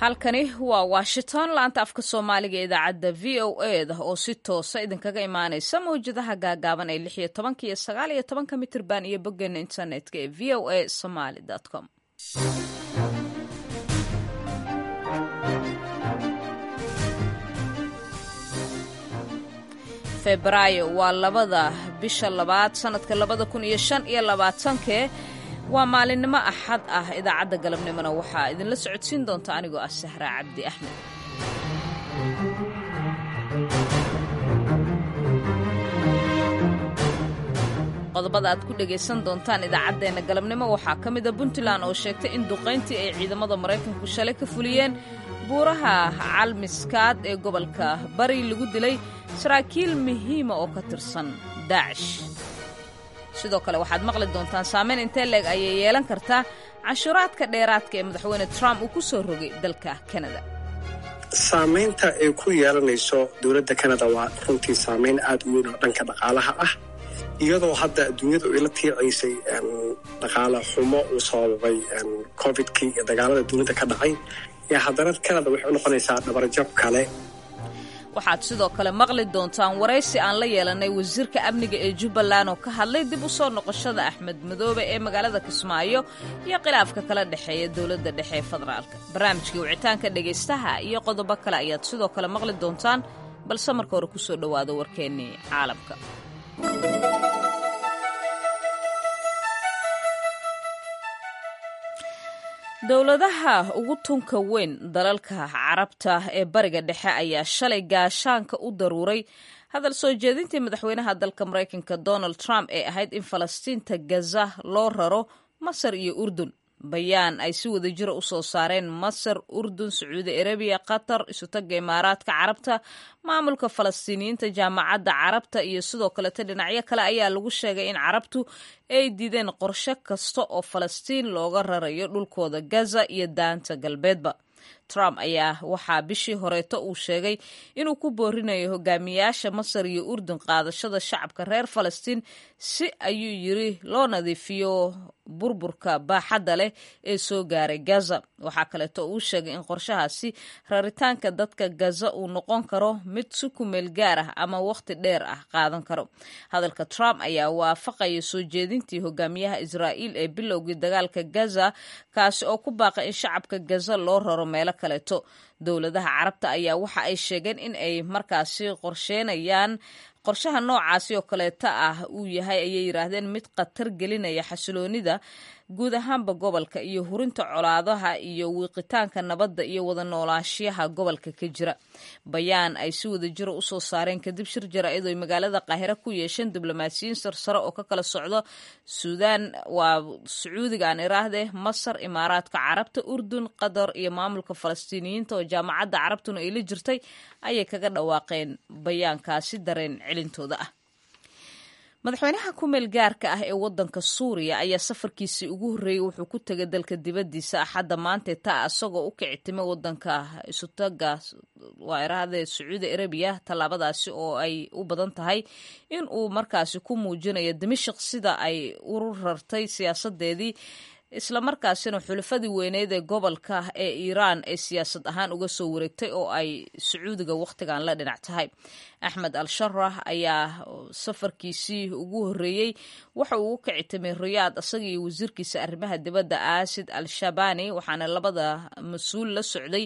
halkani waa washington laanta afka soomaaliga idaacadda v o e da oo si toosa idinkaga imaanaysa mawjadaha gaagaaban ee lix iyo tobanka iyo sagaal iyo tobanka mitirban iyo boggeena internetka ee v o a somaly com febraayo waa labada bisha labaad sanadka labada kun iyo shan iyo labaatankee waa maalinimo axad ah idaacadda galabnimona waxaa idinla socodsiin doonta anigoo ah sahraa cabdi axmed qodobada aad ku dhegaysan doontaan idaacaddeenna galabnimo waxaa ka mida puntland oo sheegtay in duqayntii ay ciidamada maraykanku shalay ka fuliyeen buuraha calmiskaad ee gobolka bari lagu dilay saraakiil muhiima oo ka tirsan daacish sidoo kale waxaad maqli doontaan saameyn intee leeg ayay yeelan kartaa canshuuraadka dheeraadka ee madaxweyne trump uu ku soo rogay dalka kanada saamaynta ay ku yeelanayso dowladda kanada waa runtii saamayn aad u weyn oo dhanka dhaqaalaha ah iyadoo hadda adduunyadu ay la tiicaysay dhaqaale xumo uu sababay covidkii iyo dagaalada dunida ka dhacay iyo haddana kanada waxay u noqonaysaa dhabarjab kale waxaad sidoo kale maqli doontaan waraysi aan la yeelanay wasiirka amniga ee jubbaland oo ka hadlay dib u soo noqoshada axmed madoobe ee magaalada kismaayo iyo khilaafka kala dhexeeya dowladda dhexe ee federaalka barnaamijkii wicitaanka dhegaystaha iyo qodobo kale ayaad sidoo kale maqli doontaan balse marka hore ku soo dhowaado warkeennii caalamka dowladaha ugu tunka weyn dalalka carabta ee bariga dhexe ayaa shalay gaashaanka u daruuray hadal soo jeedintii madaxweynaha dalka maraykanka donald trump ee ahayd in falastiinta gaza loo raro masar iyo urdun bayaan ay si wada jira u soo saareen masar urdun sacuudi arabiya qatar isutaga imaaraadka carabta maamulka falastiiniyiinta jaamacadda carabta iyo sidoo kaleta dhinacyo kale ayaa lagu sheegay in carabtu ay diideen qorshe kasta oo falastiin looga rarayo dhulkooda gaza iyo daanta galbeedba trump ayaa waxaa bishii horeeto uu sheegay inuu ku boorinayo hogaamiyaasha masar iyo urdun qaadashada shacabka reer falastiin si ayuu yiri loo nadiifiyo burburka baaxadda leh ee soo gaaray gaza waxaa kaleeto uu sheegay in qorshahaasi raritaanka dadka gaza uu noqon karo mid si kumeel gaar ah ama wakhti dheer ah qaadan karo hadalka trump ayaa waafaqaya soo jeedintii hogaamiyaha israa'iil ee bilowgii dagaalka gaza kaasi oo ku baaqay in shacabka gaza loo raro meelo kaleeto dowladaha carabta ayaa waxa ay sheegeen in ay markaasi qorsheynayaan qorshaha noocaasi oo kaleeta ah uu yahay ayay yidhaahdeen mid khatar gelinaya xasiloonida guud ahaanba gobolka iyo hurinta colaadaha iyo wiiqitaanka nabadda iyo wada noolaashiyaha gobolka ka jira bayaan ay si wada jira usoo saareen kadib shir jaraa'id oy magaalada qaahire ku yeesheen diblomaasiyiin sarsare oo ka kala socdo suudaan waa sacuudiga aan iraahde masar imaaraadka carabta urdun qatar iyo maamulka falastiiniyiinta oo jaamacadda carabtuna ay la jirtay ayay kaga dhawaaqeen bayaankaasi dareen celintooda ah madaxweynaha ku-meel gaarka ah ee wadanka suuriya ayaa safarkiisii ugu horreeyey wuxuu ku tegay dalka dibaddiisa axadda maantee taa isagoo u kicitimay wadanka isutaga waa iraahde sacuudi arabiya tallaabadaasi oo ay u badan tahay in uu markaasi ku muujinayo dimashik sida ay u rartay siyaasadeedii islamarkaasina xulafadii weyneed ee gobolka ee iiraan ay siyaasad ahaan uga soo wareegtay oo ay sacuudiga wakhtigan la dhinac tahay axmed al sharah ayaa safarkiisii ugu horreeyey waxa uu u kicitimay riyaad isaga iyo wasiirkiisa arrimaha dibadda aasid al shabani waxaana labada mas-uul la socday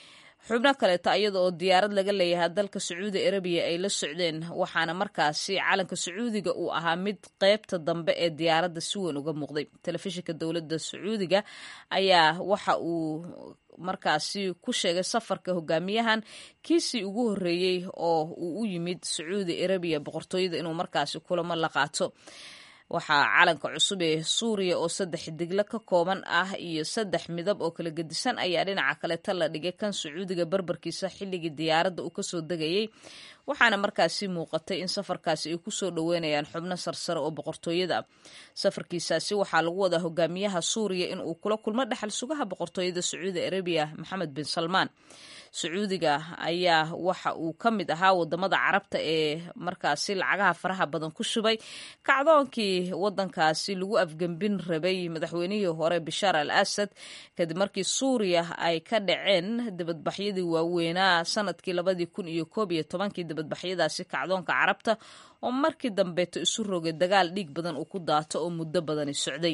xubno kaleeto iyada oo diyaarad laga leeyahay dalka sacuudi arabiya ay la socdeen waxaana markaasi calanka sacuudiga uu ahaa mid qeybta dambe ee diyaaradda si weyn uga muuqday telefishinka dowladda sacuudiga ayaa waxa uu markaasi ku sheegay safarka hogaamiyahan kiisii ugu horreeyey oo uu u yimid sacuudi arabiya boqortooyada inuu markaasi kulamo la qaato waxaa calanka cusub ee suuriya oo saddex diglo ka kooban ah iyo saddex midab oo kala gedisan ayaa dhinaca kaleeta la dhigay kan sacuudiga barbarkiisa xilligii diyaaradda uu kasoo degayey waxaana markaasi muuqatay in safarkaasi ay kusoo dhoweynayaan xubno sarsare oo boqortooyada ah safarkiisaasi waxaa lagu wadaa hogaamiyaha suuriya in uu kula kulmo dhexal sugaha boqortooyada sacuudi arabiya maxamed bin salmaan sacuudiga ayaa waxa uu ka mid ahaa wadamada carabta ee markaasi lacagaha faraha badan ku shubay kacdoonkii wadankaasi lagu afgembin rabay madaxweynihii hore bishaar al asad kadib markii suuriya ay ka dhaceen dibadbaxyadii waaweynaa sanadkii labadii kun iyo koob iyo tobankii dibadbaxyadaasi kacdoonka carabta oo markii dambeeto isu rogay dagaal dhiig badan uu ku daato oo muddo badani socday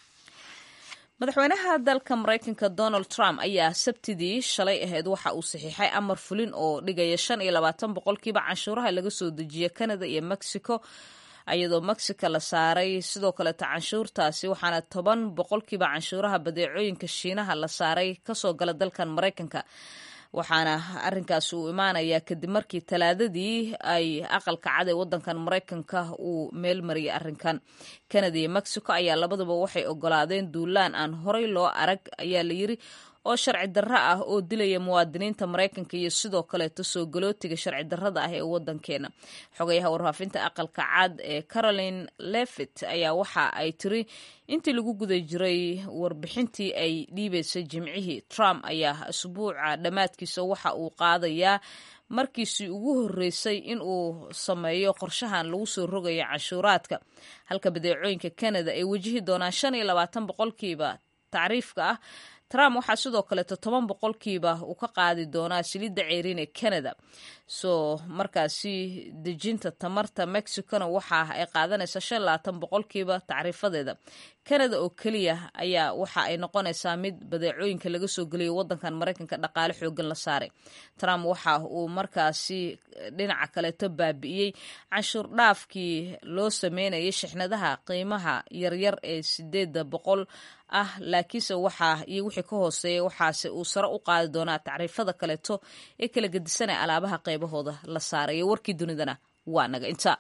madaxweynaha dalka maraykanka donald trump ayaa sabtidii shalay ahayd waxa uu saxiixay amar fulin oo dhigaya shan iyo labaatan boqolkiiba canshuuraha laga soo dejiya canada iyo mexico iyadoo mexico la saaray sidoo kaleeta canshuurtaasi waxaana toban boqolkiiba canshuuraha badeecooyinka shiinaha la saaray kasoo gala dalkan maraykanka waxaana arinkaasi uu imaanayaa kadib markii talaadadii ay aqalka cad ee wadankan maraykanka uu meel mariyay arinkan canada iyo mexico ayaa labaduba waxay ogolaadeen duulaan aan horey loo arag ayaa layiri oo sharci darro ah oo dilaya muwaadiniinta maraykanka iyo sidoo kaleeto soo galootiga sharci darrada ah ee wadankeena xogayaha warfaafinta aqalka cad ee caroline levit ayaa waxa ay tiri intii lagu guda jiray warbixintii ay dhiibaysay jimcihii trump ayaa asbuuca dhammaadkiisa waxa uu qaadayaa markiisii ugu horreysay in uu sameeyo qorshahan lagu soo rogayo canshuuraadka halka badeecooyinka canada ay wajihi doonaan shan iyo labaatan boqolkiiba tacriifka ah trump waxaa sidoo kaleeto toban boqolkiiba uu ka qaadi doonaa saliidda ceeriin ee canada soo markaasi dejinta tamarta mexicona waxa ay qaadanaysaa shan labaatan boqolkiiba tacriifadeeda canada oo keliya ayaa waxa ay noqonaysaa mid badeecooyinka laga soo geliyo wadankan maraykanka dhaqaale xoogan la saaray trump waxa uu markaasi dhinaca kaleeto baabi'iyey canshuur dhaafkii loo sameynayay shixnadaha qiimaha yaryar ee sideeda boqol ah laakiinse waxaa iyo wixii ka hooseeya waxaase uu sare u qaadi doonaa tacriifada kaleeto ee kala gedisanaya alaabaha qaybahooda la saarayo warkii dunidana waa naga inta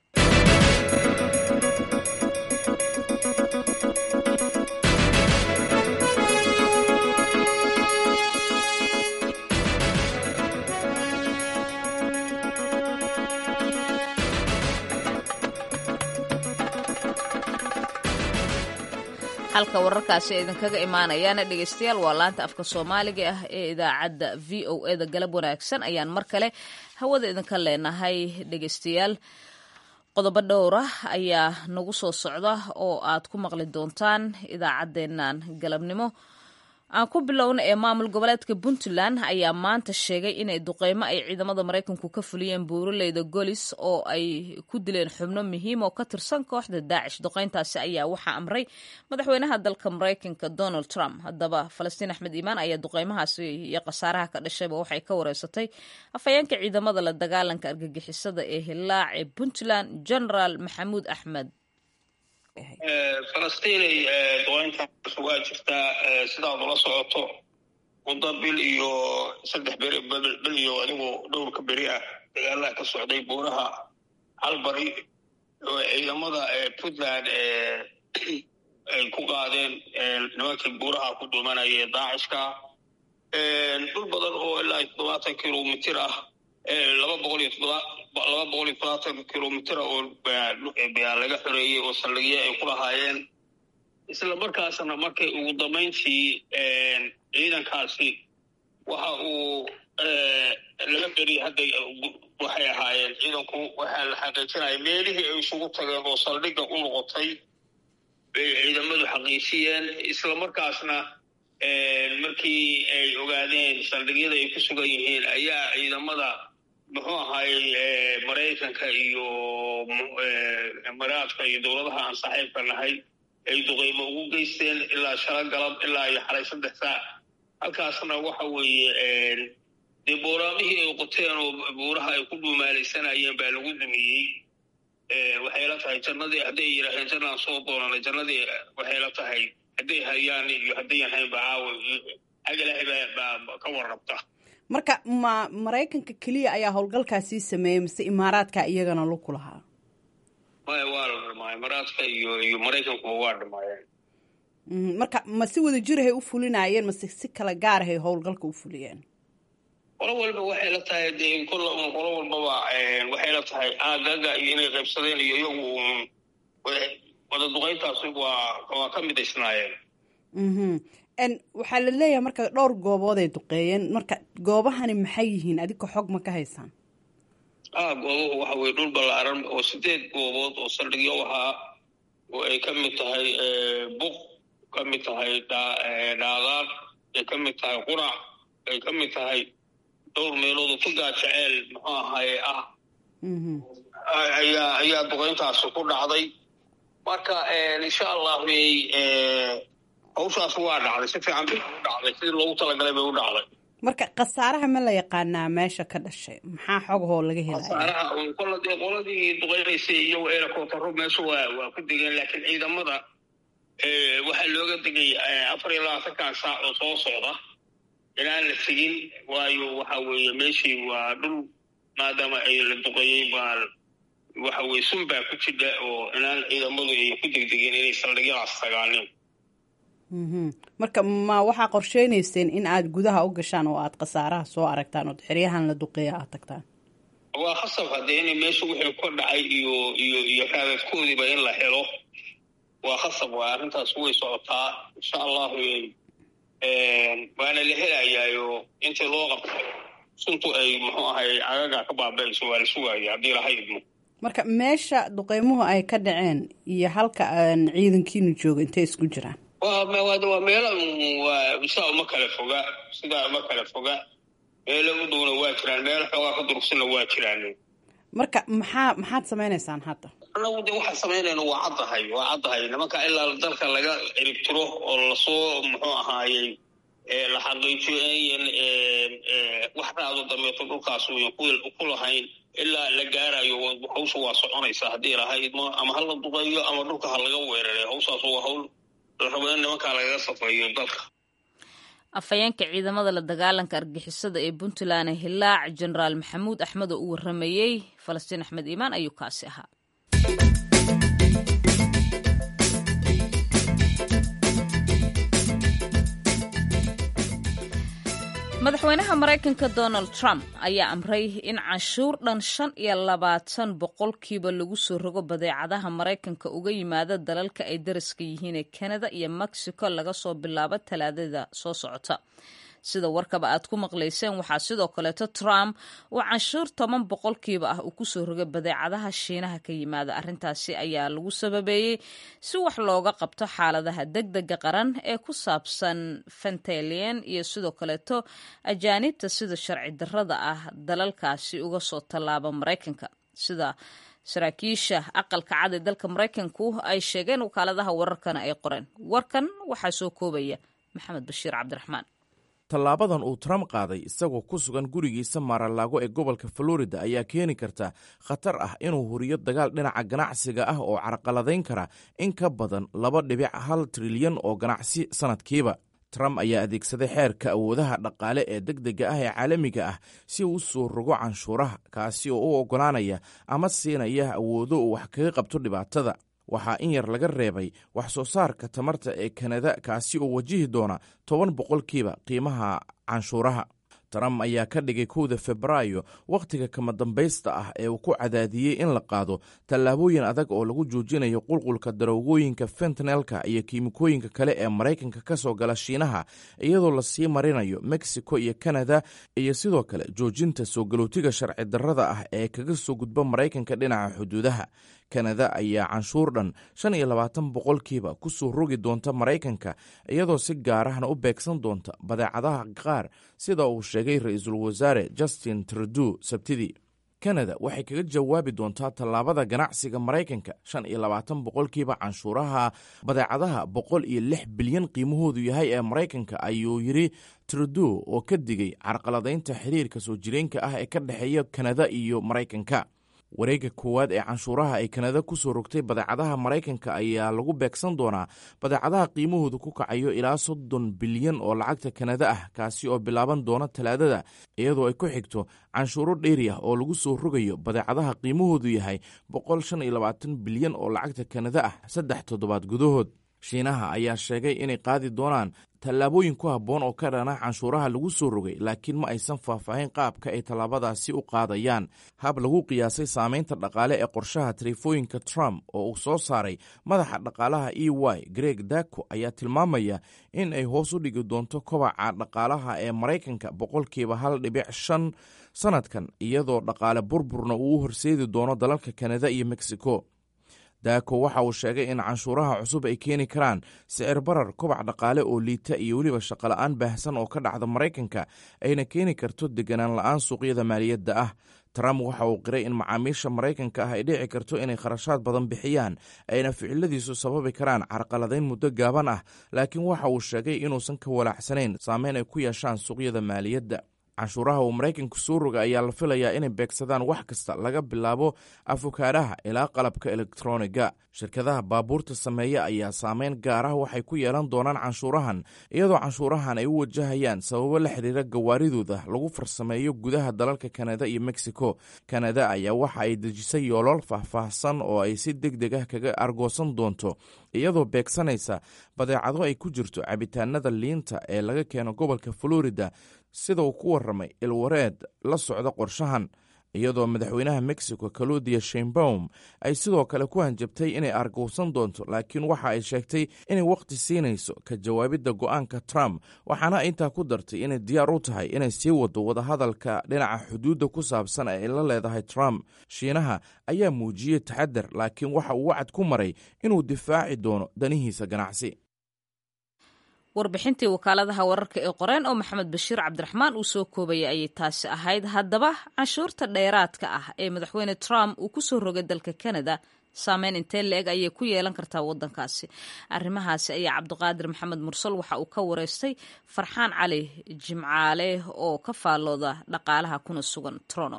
halka wararkaasi ay idinkaga imaanayaana dhegeystayaal waa laanta afka soomaaliga ah ee idaacadda v o e da galab wanaagsan ayaan mar kale hawada idinka leenahay dhegeystayaal qodobo dhowra ayaa nagu soo socda oo aad ku maqli doontaan idaacaddeennan galabnimo aan ku bilowna ee maamul goboleedka puntland ayaa maanta sheegay inay duqeymo ay ciidamada maraykanku ka fuliyeen buuraleyda golis oo ay ku dileen xubno muhiim oo ka tirsan kooxda daacish duqeyntaasi ayaa waxaa amray madaxweynaha dalka maraykanka donald trump haddaba falastiin axmed iimaan ayaa duqeymahaasi iyo khasaaraha ka dhashayba waxay ka wareysatay afhayeenka ciidamada la dagaalanka argagixisada ee hilaac ee puntland generaal maxamuud axmed falastiinay duqeyntaas waa jirtaa sidaad ula socoto muddo bil iyo saddex beri bil iyo adigu dhowrka beri ah dagaalaha ka socday buuraha halbari oo ciidamada puntland ay ku qaadeen nimankii buuraha ku dhuumanaya daacishka dhul badan oo ilaa toddobaatan kilomitir ah laba boqol iyo todoba laba boqol iyo todobaatan kilomitr oo baa laga xoreeyey oo saldhigyo ay ku lahaayeen isla markaasna markay ugu dambayntii ciidankaasi waxa uu laga beriyay hadda waxay ahaayeen ciidanku waxaa la xaqiijinaya meelihii ay isugu tageen oo saldhigga u noqotay bay ciidamadu xaqiijiyeen isla markaasna markii ay ogaadeen saldhigyada ay ku sugan yihiin ayaa ciidamada muxuu ahaayey maraykanka iyo maraadka iyo dowladaha aan saaxiibka nahay ay duqeymo ugu geysteen ilaa shala galab ilaa iyo xalay saddex saac halkaasna waxa weeye dee booraamihii ay qoteen oo buuraha ay ku dhuumaalaysanayeen baa lagu dumiyey waxay la tahay jannadii hadday yidhaaheen jannaan soo doonanay jannadii waxay la tahay hadday hayaan iyo haddayan haynba caawa xag ilaahay baa ka warrabta marka ma maraykanka keliya ayaa howlgalkaasii sameeyey mise imaaraadka iyagana laku lahaa maya waa la dhamaay imaaraadka iyo iyo maraykankuba waa dhamaayeen marka ma si wada jirahay u fulinaayeen mase si kala gaarahay howlgalka u fuliyeen qolo walba waxay la tahay dee kolla un qolo walbaba waxay la tahay aagaga iyo inay qaybsadeen iyo iyagu un wada duqeyntaasi waa waa ka midaysnaayeen waxaa la leeyahay marka dhowr goobood ay duqeeyeen marka goobahani maxay yihiin adika xog ma ka haysaan a goobuhu waxa weye dhul ballaaran oo sideed goobood oo saldhigyo ahaa oo ay ka mid tahay buq ka mid tahay dhaadaar ay ka mid tahay qurac ay ka mid tahay dhowr meelood oo fugaa jeceel muxuu ahaye ah ayaa ayaa duqeyntaasi ku dhacday marka insha allah wey hawshaas waa dhacday si fiican bay u dhacday sidii loogu talagalay bay u dhacday marka khasaaraha ma la yaqaanaa meesha ka dhashay maxaa xogahoo laga helaya khasaaraha kola dee qoladii duqeynaysay iyago eelakootaro meesha waa waa ku degeen laakiin ciidamada waxaa looga degay afar iyo labaatankan saac oo soo socda inaan la tegin waayo waxa weeye meeshii waa dhul maadaama ay la duqeeyey baa waxa weye sun baa ku jidha oo inaan ciidamadu ay ku degdegeen inay saldhigyadaas tagaaneen marka ma waxaa qorsheynayseen in aad gudaha u gashaan oo aad khasaaraha soo aragtaan ood xeryahan la duqeeya aad tagtaan waa khasab haddee inay meesha wixii ka dhacay iyo iyo iyo raadadkoodiiba in la helo waa khasab waa arrintaas way socotaa insha allahu waana la helayaayo intii loo qabto suntu ay muxuu ahay cagaga ka baabayso waa la sugaaya haddii laha idmo marka meesha duqeymuhu ay ka dhaceen iyo halka ciidankiinu jooga intay isku jiraan waa meelo waa sidaa uma kala foga sidaa uma kala foga meelo u dhowna waa jiraan meelo xoogaa ka durugsanna waa jiraan marka maxaa maxaad samaynaysaan hadda anagu de waxaan samaynayna waa caddahay waa caddahay nimanka ilaa dalka laga ciribtiro oo lasoo muxuu ahaayey la xaqiijiyo inayan wax raado dambeeto dhulkaas uyan ku lahayn ilaa la gaarayo hawsha waa soconaysa haddii lahayd ama ha la duqeeyo ama dhulka ha laga weeraray hawshaas waa hawl la rabo in nimankaa lagaga safeeyo dalka afhayeenka ciidamada la dagaalanka argixisada ee puntland hilaac jenaraal maxamuud axmed oo u waramayey falastiin axmed iimaan ayuu kaasi ahaa madaxweynaha maraykanka donald trump ayaa amray in canshuur dhan shan iyo labaatan boqolkiiba lagu soo rogo badeecadaha maraykanka uga yimaada dalalka ay dariska yihiin ee kanada iyo mexico laga soo bilaabo talaadada soo socota sida warkaba aad ku maqlayseen waxaa sidoo kaleeto trump uu canshuur toban boqolkiiba ah uu kusoo rogay badeecadaha shiinaha ka yimaada arrintaasi ayaa lagu sababeeyey si wax looga qabto xaaladaha degdega qaran ee ku saabsan fentalian iyo sidoo kaleeto ajaanibta sida sharci darrada ah dalalkaasi uga soo tallaaba maraykanka sida saraakiisha aqalka cad ee dalka maraykanku ay sheegeen wakaaladaha wararkana ay qoreen warkan waxaa soo koobaya maxamed bashiir cabdiraxmaan tallaabadan uu trump qaaday isagoo ku sugan gurigiisa maaralaago ee gobolka florida ayaa keeni karta khatar ah inuu huriyo dagaal dhinaca ganacsiga ah oo carqaladayn kara in ka badan laba dhibic hal trilyan oo ganacsi sannadkiiba trump ayaa adeegsaday xeerka awoodaha dhaqaale ee degdega ah ee caalamiga ah si uu u soo rogo canshuuraha kaasi oo u oggolaanaya ama siinaya awoodo uu wax kaga qabto dhibaatada waxaa in yar laga reebay wax soo saarka tamarta ee kanada kaasi oo wajihi doona toban boqolkiiba qiimaha canshuuraha trump ayaa ka dhigay kowda febraayo wakhtiga kama dambaysta ah ee uu ku cadaadiyey in la qaado tallaabooyin adag oo lagu joojinayo qulqulka daroogooyinka fentanelka iyo kiimikooyinka kale ee maraykanka ka soo gala shiinaha iyadoo lasii marinayo mexico iyo kanada iyo sidoo kale joojinta soo galootiga sharci darrada ah ee kaga soo gudba maraykanka dhinaca xuduudaha kanada ayaa canshuur dhan shan iyo labaatan boqolkiiba ku soo rogi doonta maraykanka iyadoo si gaarahna u beegsan doonta badeecadaha qaar sida uu sheegay ra-iisul wasaare justin trudeau sabtidii kanada waxay kaga jawaabi doontaa tallaabada ganacsiga maraykanka shan iyo labaatan boqolkiiba canshuuraha badeecadaha boqol iyo lix bilyan qiimahoodu yahay ee maraykanka ayuu yidhi trudeau oo ka digay carqaladaynta xiriirka soo jireenka ah ee ka dhexeeya kanada iyo maraykanka wareegga koowaad ee canshuuraha ay kanada ku soo rogtay badeecadaha maraykanka ayaa lagu beegsan doonaa badeecadaha qiimahoodu ku kacayo ilaa soddon bilyan oo lacagta kanada ah kaasi oo bilaaban doona talaadada iyadoo ay ku xigto canshuuro dheeri ah oo lagu soo rogayo badeecadaha qiimahoodu yahay boqol shan iyo labaatan bilyan oo lacagta kanada ah saddex toddobaad gudahood shiinaha ayaa sheegay inay qaadi doonaan tallaabooyin ku habboon oo ka dhana canshuuraha lagu soo rogay laakiin ma aysan faahfaahin qaabka ay tallaabadaasi u qaadayaan hab lagu qiyaasay saamaynta dhaqaale ee qorshaha taleefooyinka trump oo uu soo saaray madaxa dhaqaalaha e y greg dako ayaa tilmaamaya in ay hoos u dhigi doonto kobaca dhaqaalaha ee maraykanka boqolkiiba hal dhibic shan sannadkan iyadoo dhaqaale burburna uu u horseedi doono dalalka kanada iyo mexico daako waxa uu sheegay in canshuuraha cusub ay keeni karaan sicir barar kobac dhaqaale oo liita iyo weliba shaqola'aan baahsan oo ka dhacda maraykanka ayna keeni karto deganaan la'aan suuqyada maaliyadda ah trump waxa uu qiray in macaamiisha maraykanka ah ay dhici karto inay kharashaad badan bixiyaan ayna ficiladiisu sababi karaan carqaladayn muddo gaaban ah laakiin waxa uu sheegay inuusan ka walaacsanayn saameyn ay ku yeeshaan suuqyada maaliyadda canshuuraha uu maraykanku soo roga ayaa la filayaa inay beegsadaan wax kasta laga bilaabo afokaadhaha ilaa qalabka elektroniga shirkadaha baabuurta sameeya ayaa saameyn gaar ah waxay ku yeelan doonaan canshuurahan iyadoo canshuurahan ay u wajahayaan sababo la xiriira gawaaridooda lagu farsameeyo gudaha dalalka kanada iyo mexico kanada ayaa waxa ay dejisay yoolol faahfaahsan oo ay si deg deg ah kaga argoosan doonto iyadoo beegsanaysa badeecado ay ku jirto cabitaanada liinta ee laga keeno gobolka florida sida uu ku warramay ilwareed la socda qorshahan iyadoo madaxweynaha mexico kalodiya sheinbaum ay sidoo kale ku hanjabtay inay argowsan doonto laakiin waxa ay sheegtay inay wakhti siinayso ka jawaabidda go'aanka trump waxaana intaa ku dartay inay diyaar u tahay inay sii wado wadahadalka dhinaca xuduudda ku saabsan ee ay la leedahay trump shiinaha ayaa muujiyey taxadar laakiin waxa uu wacad ku maray inuu difaaci doono danihiisa ganacsi warbixintii wakaaladaha wararka ee qoreen oo maxamed bashiir cabdiraxmaan uu soo koobayay ayay taasi ahayd haddaba canshuurta dheeraadka ah ee madaxweyne trump uu ku soo rogay dalka canada saameyn intee la-eg ayay ku yeelan kartaa waddankaasi arrimahaasi ayaa cabdiqaadir maxamed mursal waxa uu ka wareystay farxaan cali jimcaale oo ka faallooda dhaqaalaha kuna sugan trono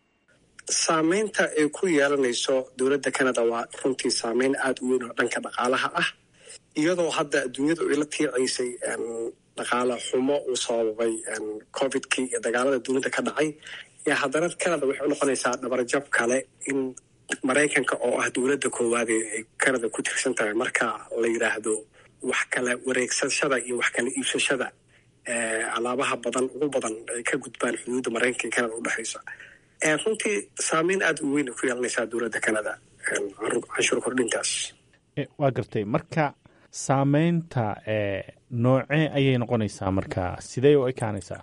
saameynta ay ku yeelanayso dowladda canada waa runtii saameyn aada u weyn oo dhanka dhaqaalaha ah iyadoo hadda adduunyadu ay la tiicaysay dhaqaale xumo uu sababay covidkii iyo dagaalada dunida ka dhacay yaa haddana canada waxay u noqonaysaa dhabarjab kale in maraykanka oo ah dowladda koowaad ay canada ku tirsan tahay marka la yidhaahdo wax kala wareegsashada iyo wax kala iibsashada alaabaha badan ugu badan ay ka gudbaan xuduudda maraykanka iyo canada udhexaysa runtii saameyn aada u weyn ay ku yeelanaysaa dowladda canada canshuur kordhintaas waa gartay marka saameynta noocee ayay noqonaysaa marka sidee u ekaanaysaa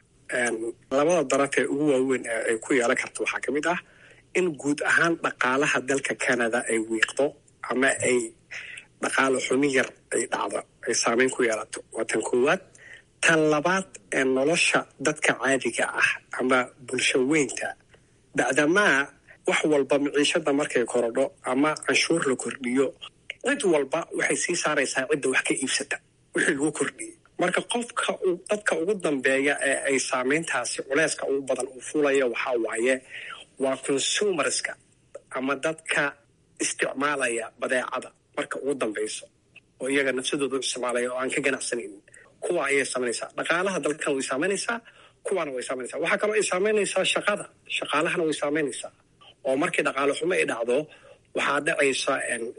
labada darafee ugu waaweyn ee ay ku yeelan karto waxaa ka mid ah in guud ahaan dhaqaalaha dalka canada ay wiiqdo ama ay dhaqaalo xumi yar ay dhacdo ay saameyn ku yeelato waa tan koowaad tan labaad ee nolosha dadka caadiga ah ama bulsho weynta bacdamaa wax walba miciishada markay korodho ama canshuur la kordhiyo cid walba waxay sii saaraysaa cidda wax ka iibsata wixii lagu kordhiyey marka qofka dadka ugu dambeeya ee ay saameyntaasi culeyska ugu badan uu fuulaya waxaa waaye waa consumerska ama dadka isticmaalaya badeecada marka ugu dambeyso oo iyaga nafsadooda u isticmaalaya oo aan ka ganacsanaynin kuwa ayay saameynaysaa dhaqaalaha dalkan way saameynaysaa kuwaana way saameynaysaa waxaa kaloo ay saameynaysaa shaqada shaqaalahana way saameynaysaa oo markii dhaqaale xumo ay dhacdo waxaa dhacaysa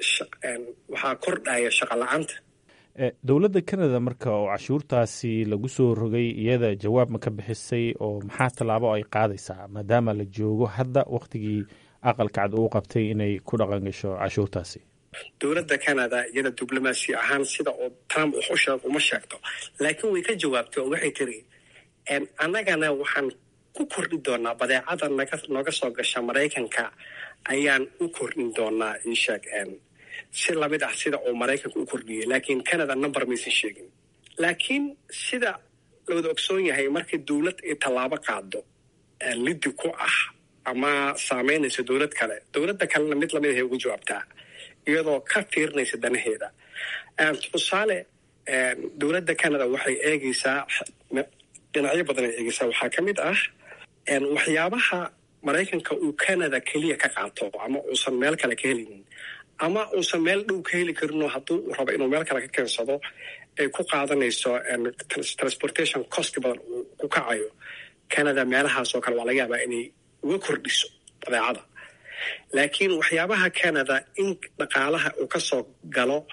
waxaa kordhaya shaqa la-aanta dowladda canada marka oo cashuurtaasi lagu soo rogay iyada jawaab ma ka bixisay oo maxaa tallaabo ay qaadaysaa maadaama la joogo hadda wakhtigii aqalka cad uu qabtay inay ku dhaqan gasho cashuurtaasi dowladda canada iyada diblomaasi ahaan sida oo trump wax u sheeg uma sheegto laakiin way ka jawaabtay oo waxay tiri annagana waxaan ku kordhi doonaa badeecada naga nooga soo gasha maraykanka ayaan u kordhin doonaa isheeg si lamid ah sida uu maraykanka u kordhiyey laakiin canada number maysan sheegin laakiin sida lawada ogsoon yahay markii dowlad ay tallaabo qaado liddi ku ah ama saameynaysa dowlad kale dowladda kalena mid lamid ahay ugu jawaabtaa iyadoo ka fiirinaysa danaheeda tusaale dowladda canada waxay eegaysaa dhinacyo badan ay eegaysaa waxaa ka mid ah waxyaabaha maraykanka uu canada keliya ka qaato ama uusan meel kale ka helinin ama uusan meel dhow ka heli karinoo hadduu uu rabo inuu meel kale ka keensado ay ku qaadanayso transportation cost badan uu ku kacayo canada meelahaas oo kale waa laga yaabaa inay uga kordhiso badeecada laakiin waxyaabaha canada in dhaqaalaha uu ka soo galo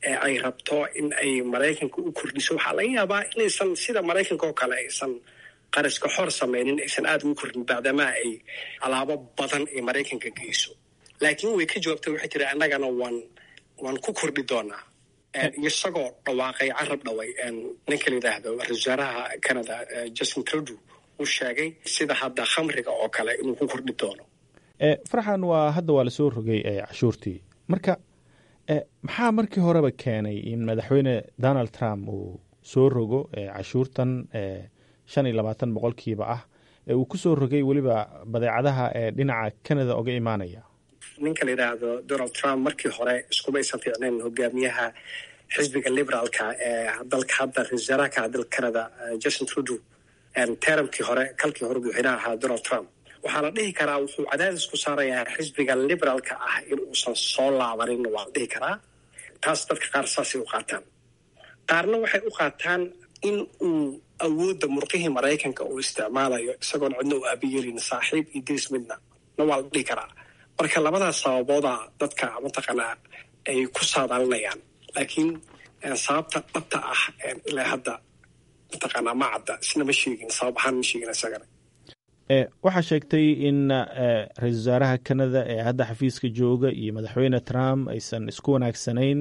ee ay rabto in ay maraykanka u kordhiso waxaa laga yaabaa inaysan sida maraykanka oo kale aysan qaraska xor samaynin aysan aada ugu kordhin bacdamaa ay alaabo badan ay maraykanka geyso laakiin way ka jawaabtay waxay tiri annagana waan waan ku kordhi doonaa isagoo dhawaaqay carab dhaway ninka la yidhaahdo ra-isul wasaaraha canada justin trudeau uu sheegay sida hadda khamriga oo kale inuu ku kordhi doono farxan waa hadda waa lasoo rogay cashuurtii marka maxaa markii horeba keenay in madaxweyne donald trump uu soo rogo cashuurtan shan iyo labaatan boqolkiiba ah ee uu ku soo rogay weliba badeecadaha ee dhinaca canada oga imaanaya ninka la yidhaahdo donald trump markii hore iskumaysan fiicnayn hogaamiyaha xisbiga liberaalka ee dalka hadda ra-isul wasaaraha ka dalka canada justin trudeau teramkii hore kalkii hore madaxweynaha ahaa donald trump waxaa la dhihi karaa wuxuu cadaadis ku saarayaa xisbiga liberaalka ah in uusan soo laabanin waa la dhihi karaa taas dadka qaar saasay u qaataan qaarna waxay u qaataan in uu awoodda murqihii maraykanka uu isticmaalayo isagoon cidna u aabiyeelin saaxiib iyo diris midna na waa la dhihi karaa marka labadaas sababooda dadka mataqaanaa ay ku saadaalinayaan laakiin sababta dhabta ah ilaa hadda mataqaanaa ma cadda isna ma sheegin sabab ahaan ma sheegin isagana waxaa sheegtay in ra-isul wasaaraha canada ee hadda xafiiska jooga iyo madaxweyne trump aysan isku wanaagsanayn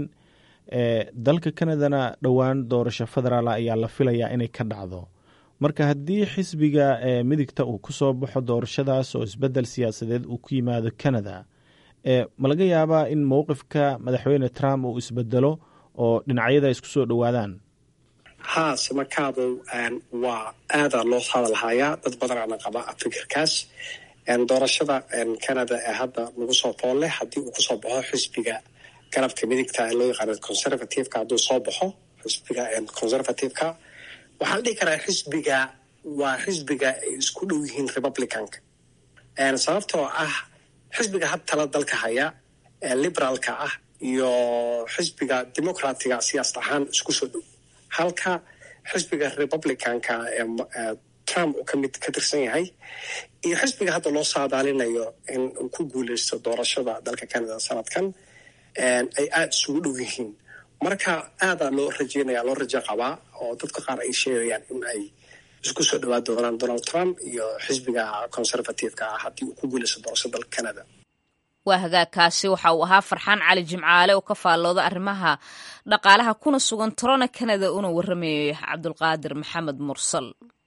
dalka canadana dhowaan doorasho federaal ayaa la filayaa inay ka dhacdo marka haddii xisbiga midigta uu ku soo baxo doorashadaas oo isbedel siyaasadeed uu ku yimaado canada ma laga yaabaa in mowqifka madaxweyne trump uu isbedelo oo dhinacyada isku soo dhowaadaan haa samakaabo waa aadaa loo hadalhayaa dad badanaana qaba fikirkaas doorashada canada ee hadda lagu soo foolle haddii uu kusoo baxo xisbiga garabka midigta ee loo yaqaano conservativeka hadduu soo baxo xisbiga conservativeka waxaa la dhihi karaa xisbiga waa xisbiga ay isku dhow yihiin republicanka sababtoo ah xisbiga had tala dalka haya ee liberaalka ah iyo xisbiga democratiga siyaasad ahaan isku soo dhow halka xisbiga republicanka ee trump uu kamid ka tirsan yahay iyo xisbiga hadda loo saadaalinayo in uu ku guuleysto doorashada dalka canada sanadkan ay aada isugu dhow yihiin marka aadaa loo rajeynaya loo rajo qabaa oo dadka qaar ay sheegayaan in ay isku soo dhawaa doonaan donald trump iyo xisbiga conservativeka ah haddii uu ku guuleysto doorashada dalka canada waa hagaagkaasi waxa uu ahaa farxaan cali jimcaale oo ka faallooda arrimaha dhaqaalaha kuna sugan torona canada una warramayay cabdulqaadir maxamed mursal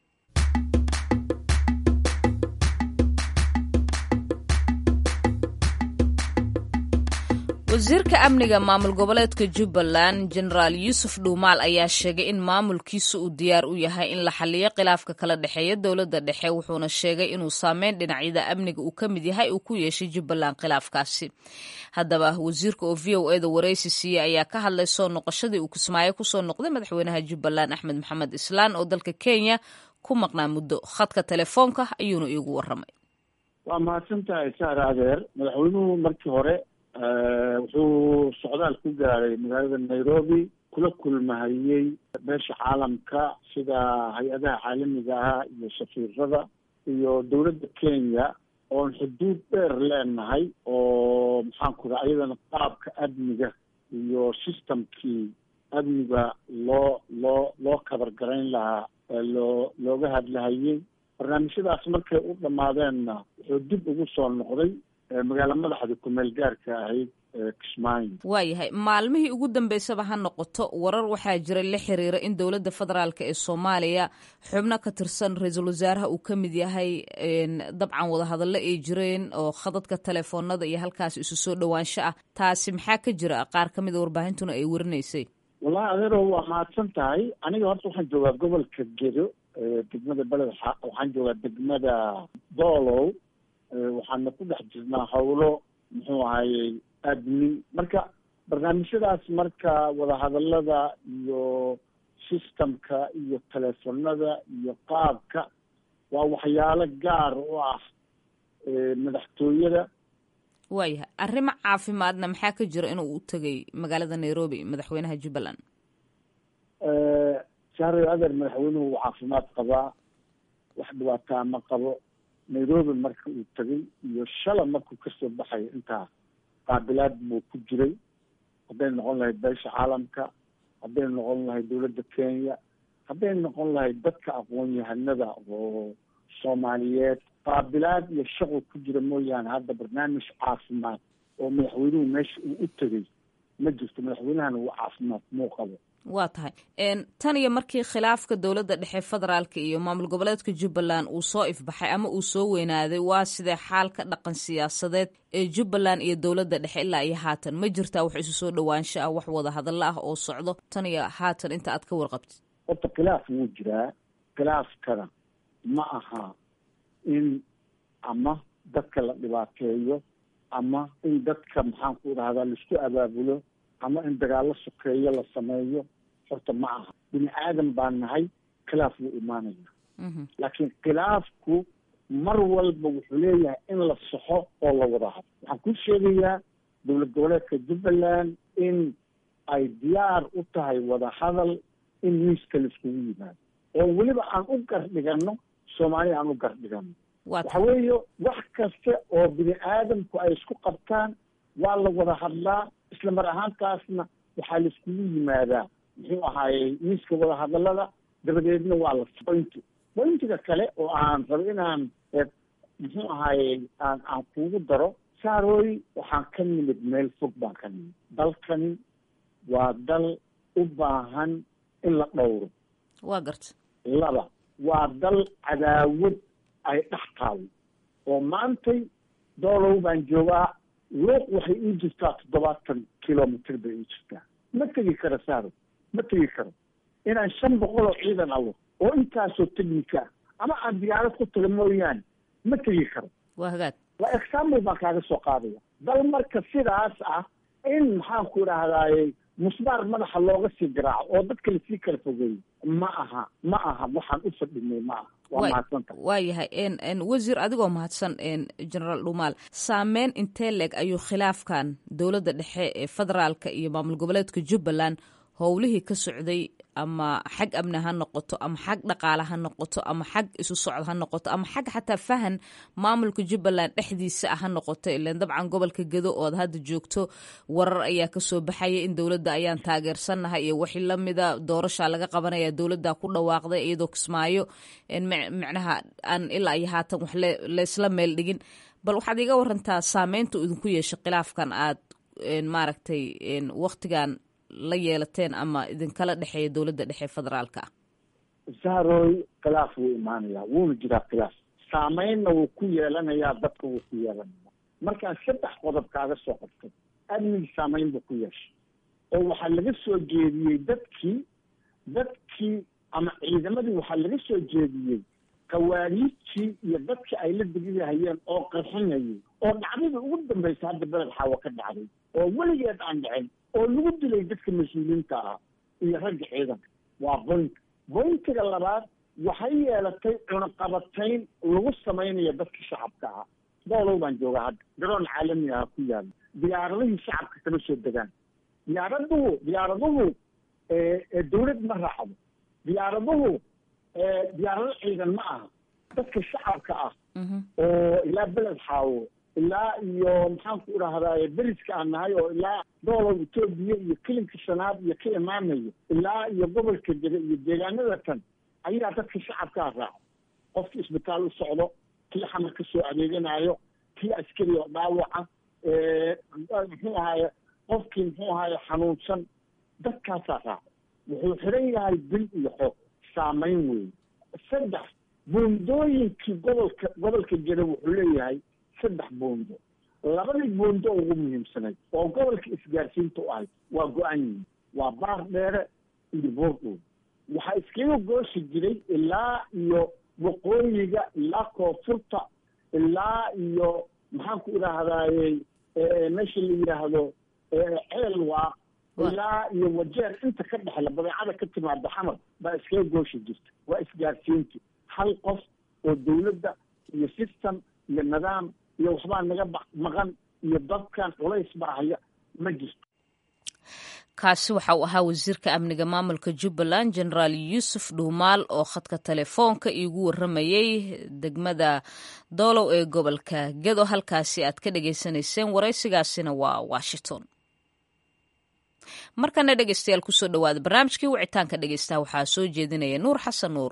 wasiirka amniga maamul goboleedka jubbaland jenaraal yuusuf dhuumaal ayaa sheegay in maamulkiisu uu diyaar u yahay in la xaliyo khilaafka kala dhexeeya dowladda dhexe wuxuuna sheegay inuu saameyn dhinacyada amniga uu ka mid yahay uu ku yeeshay jubbaland khilaafkaasi haddaba wasiirka oo v o eda waraysi siiyey ayaa ka hadlay soo noqoshadii uu kismaayo kusoo noqday madaxweynaha jubbaland axmed maxamed islaan oo dalka kenya ku maqnaa muddo khadka telefoonka ayuuna iigu waramay waa mahadsantahay saar adeer madaxweynuhu markii hore wuxuu socdaal ku gaaray magaalada nairobi kula kulmahayey beesha caalamka sida hay-adaha caalamiga ah iyo safiirada iyo dowladda kenya oon xuduud dheer leenahay oo maxaanku raa ayadana qaabka amniga iyo systemkii amniga loo loo loo kabargarayn lahaa loo looga hadlahayey barnaamijyadaas markay u dhammaadeenna wuxuu dib ugu soo noqday magaala madaxda kumeel gaarka ahayd kismaayo waayahay maalmihii ugu dambeysaba ha noqoto warar waxaa jira la xiriira in dowladda federaalk ee soomaaliya xubno ka tirsan ra-iisul wasaaraha uu ka mid yahay dabcan wadahadallo ay jireen oo khadadka telefoonada iyo halkaas isu soo dhowaansho ah taasi maxaa ka jira qaar ka mid a warbaahintuna ay warinaysay wallahi adeero waa mahadsan tahay aniga horta waxaan joogaa gobolka gedo degmada beled waxaan joogaa degmada doolow waxaana ku dhex jirnaa howlo muxuu ahayey admin marka barnaamijyadaas marka wadahadalada iyo systemka iyo telefonada iyo qaabka waa waxyaalo gaar u ah madaxtooyada waayahay arrimo caafimaadna maxaa ka jira inuu u tegay magaalada nairobi madaxweynaha jubbaland sahre adeer madaxweynuhu uu caafimaad qabaa wax dhibaataa ma qabo nairobi marka uu tegay iyo shala markuu kasoo baxay intaa qaabilaad buu ku jiray hadday noqon lahayd beesha caalamka hadday noqon lahayd dowladda kenya hadday noqon lahayd dadka aqoon-yahanada oo soomaaliyeed qaabilaad iyo shaqo ku jira mooyaane hadda barnaamij caafimaad oo madaxweynuhu meesha uu u tegey ma jirto madaxweynahana uu caafimaad muu qabo waa tahay tan iyo markii khilaafka dowladda dhexe federaalka iyo maamul goboleedka jubbaland uu soo ifbaxay ama uu soo weynaaday waa sidee xaalka dhaqan siyaasadeed ee jubbaland iyo dowladda dhexe ilaa iyo haatan ma jirtaa wax isu soo dhowaansho ah wax wada hadalla ah oo socdo tan iyo haatan inta aad ka warqabtid horta khilaaf wuu jiraa khilaafkana ma aha in ama dadka la dhibaateeyo ama in dadka maxaan ku dhahdaa laisku abaabulo ama in dagaallo sokeeyo la sameeyo horta ma aha bini aadan baan nahay khilaaf wuu imaanaya laakiin khilaafku mar walba wuxuu leeyahay in la saxo oo la wada hadlo waxaan ku sheegayaa dowlad goboleedka jubbaland in ay diyaar u tahay wada hadal in miiska laiskugu yimaado oo weliba aan u gardhigano soomaaliya aan u gardhigano waxa weeye wax kasta oo bini aadamku ay isku qabtaan waa la wada hadlaa isla mar ahaantaasna waxaa laiskugu yimaadaa muxuu ahaayey miiska wada hadalada dabadeedna waa la pointi pointiga kale oo aan rabo inaan muxuu ahaayey aan aan kugu daro saarooy waxaan ka nimid meel fog baan ka nimid dalkani waa dal u baahan in la dhowro waa garta laba waa dal cadaawad ay dhex taalo oo maantay doolow baan joogaa luuq waxay ii jirtaa toddobaatan kilomitr bay ii jirtaa ma tegi karo saaro ma tegi karo inaan shan boqol oo ciidan alo oo intaasoo technica ama aan diyaarad ku taga mooyaane ma tegi karo waa hagaag waa example baan kaaga soo qaadaya dal marka sidaas ah in maxaan ku idhahdaaye musbaar madaxa looga sii garaaco oo dadka lasii kala fogeeyo ma aha ma aha waxaan u fadhinay ma aha waa mahadsanta waa yahay wasiir adigoo mahadsan generaal dhumaal saameyn intee leeg ayuu khilaafkan dowladda dhexe ee federaalka iyo maamul goboleedka jubbaland howlihii ka socday ama xag amni ha noqoto ama xag dhaqaale ha noqoto ama xag isu socod ha noqoto ama xag xataa fahan maamulka jubbaland dhexdiisa ah ha noqoto ilan dabcan gobolka gedo ood hadda joogto warar ayaa kasoo baxaya in dowladda ayaan taageersannahay iyo wixii lamida doorasha laga qabanaya dowladda ku dhawaaqday iyadoo kismaayo micnaha aan ilaa iyo haatan wax laysla meel dhigin bal waxaad iga warantaa saameynta idinku yeeshay khilaafkan aad maaragtay waktigan la yeelateen ama idinkala dhexeeya dowladda dhexe federaalka ah sahroy khilaaf wuu imaanayaa wuuna jiraa khilaaf saameynna wuu ku yeelanayaa dadka wuu ku yeelanaya markaan saddex qodob kaaga soo qabtay amnigi saameyn buu ku yeeshay oo waxaa laga soo jeediyey dadkii dadkii ama ciidamadii waxaa laga soo jeediyey kawaariijtii iyo dadkii ay la degidahayeen oo qarxinayay oo dhacdada ugu dambaysa hadda beled xaawo ka dhacday oo weligeed aan dhicin oo lagu dilay dadka mas-uuliyiinta ah iyo ragga ciidanka waa boint bointiga labaad waxay yeelatay cunaqabatayn lagu samaynayo dadka shacabka ah doolow baan joogaa hadda garoon caalami ah ku yaala diyaaradihii shacabka kama soo degaan diyaaraduhu diyaaraduhu dawlad ma raacdo diyaaraduhu diyaarado ciidan ma aha dadka shacabka ah oo ilaa beled xaawo ilaa iyo maxaan ku idhahdaye beriska aan nahay oo ilaa doolow etoobiya iyo kelinka shanaad iyo ka imaanayo ilaa iyo gobolka dega iyo deegaanada tan ayaa dadka shacabkaa raaca qofkii isbitaal u socdo kii xamar ka soo adeeganayo kii askari oo dhaawaca muxuu ahaye qofkii muxuu ahaye xanuunsan dadkaasaa raaca wuxuu xiran yahay bil iyo xoog saameyn weeye saddex buundooyinkii gobolka gobolka jira wuxuu leeyahay saddex buundo labadii buundo ugu muhiimsanayd oo gobolka isgaarsiinta u ahayd waa go-an yihin waa baar dheere iyo boordhow waxaa iskaga gooshi jiray ilaa iyo waqooyiga ilaa koonfurta ilaa iyo maxaan ku idhaahdaye meesha la yidhaahdo ceel waa ilaa iyo wajeer inta ka dhexla badeecada ka timaada xamar baa iskaga gooshi jirta waa isgaarsiinti hal qof oo dawladda iyo system iyo nidaam iyo waxbaa naga maqan iyo dadkan culays baa haya ma jirto kaasi waxa uu ahaa wasiirka amniga maamulka jubbaland generaal yuusuf dhuumaal oo khadka telefoonka iigu waramayey degmada doolow ee gobolka gedo halkaasi aad ka dhagaysanayseen waraysigaasina waa washington markana dhegeystayaal kusoo dhawaada barnaamijkii wicitaanka dhegeystaha waxaa soo jeedinaya nuur xasan nuur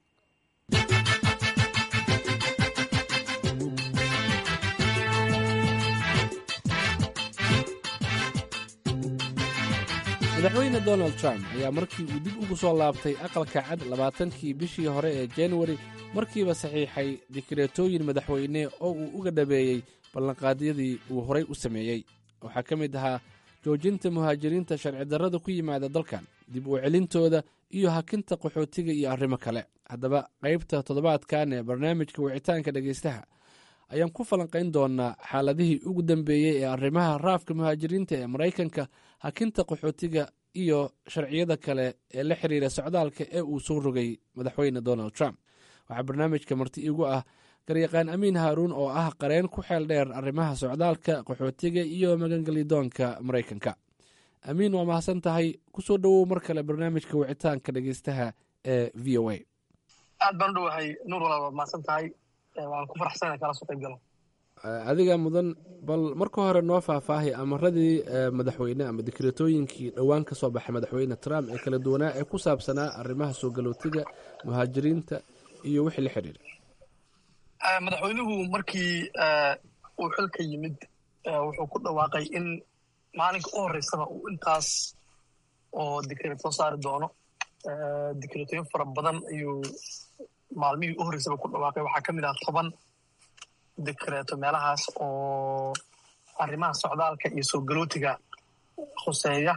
madaxweyne donald trump ayaa markii uu dib ugu soo laabtay aqalka cad labaatankii bishii hore ee januari markiiba saxiixay dikreetooyin madaxweyne oo uu uga dhabeeyey ballanqaadyadii uu horay u sameeyey waxaa ka mid ahaa joojinta muhaajiriinta sharci darrada ku yimaada dalkan dib u celintooda iyo hakinta qaxootiga iyo arrimo kale haddaba qaybta toddobaadkan ee barnaamijka wicitaanka dhegaystaha ayaan ku falanqayn doonaa xaaladihii ugu dambeeyey ee arrimaha raafka muhaajiriinta ee maraykanka hakinta qaxootiga iyo sharciyada kale ee la xiriira socdaalka ee uu soo rogay madaxweyne donald trump waxaa barnaamijka marti igu ah garyaqaan amiin haaruun oo ah qareen ku xeel dheer arrimaha socdaalka qaxootiga iyo magangelidoonka maraykanka amiin waa mahadsan tahay kusoo dhowow mar kale barnaamijka wicitaanka dhegeystaha ee v o a aad baan u dhowahay nuur walaal waad mahadsan tahay waan ku faraxsana kala soo qayb galo adiga mudan bal marka hore noo faahfaahay amaradii madaxweyne ama dikreetooyinkii dhowaan ka soo baxay madaxweyne trump ee kala duwanaa ee ku saabsanaa arrimaha soo galootiga muhaajiriinta iyo wixii la xidhiira madaxweynuhu markii uu xilka yimid wuxuu ku dhawaaqay in maalinka u horeysaba uu intaas oo dikreet soo saari doono dikreetooyin fara badan ayuu maalmihii u horreysaba ku dhawaaqay waxaa ka mid ah toban dikreeto meelahaas oo arrimaha socdaalka iyo soo galootiga khuseeya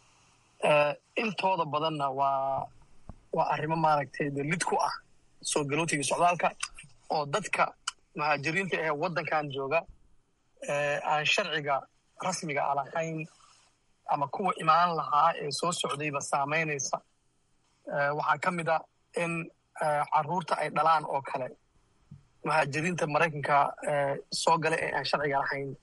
intooda badanna waa waa arrimo maaragtay de lid ku ah soo galootiga socdaalka oo dadka muhaajiriinta ee waddankan jooga aan sharciga rasmiga a lahayn ama kuwa imaan lahaa ee soo socdayba saamaynaysa waxaa ka mid a in carruurta ay dhalaan oo kale muhaajiriinta maraykanka soo gala ee aan sharciga lahayn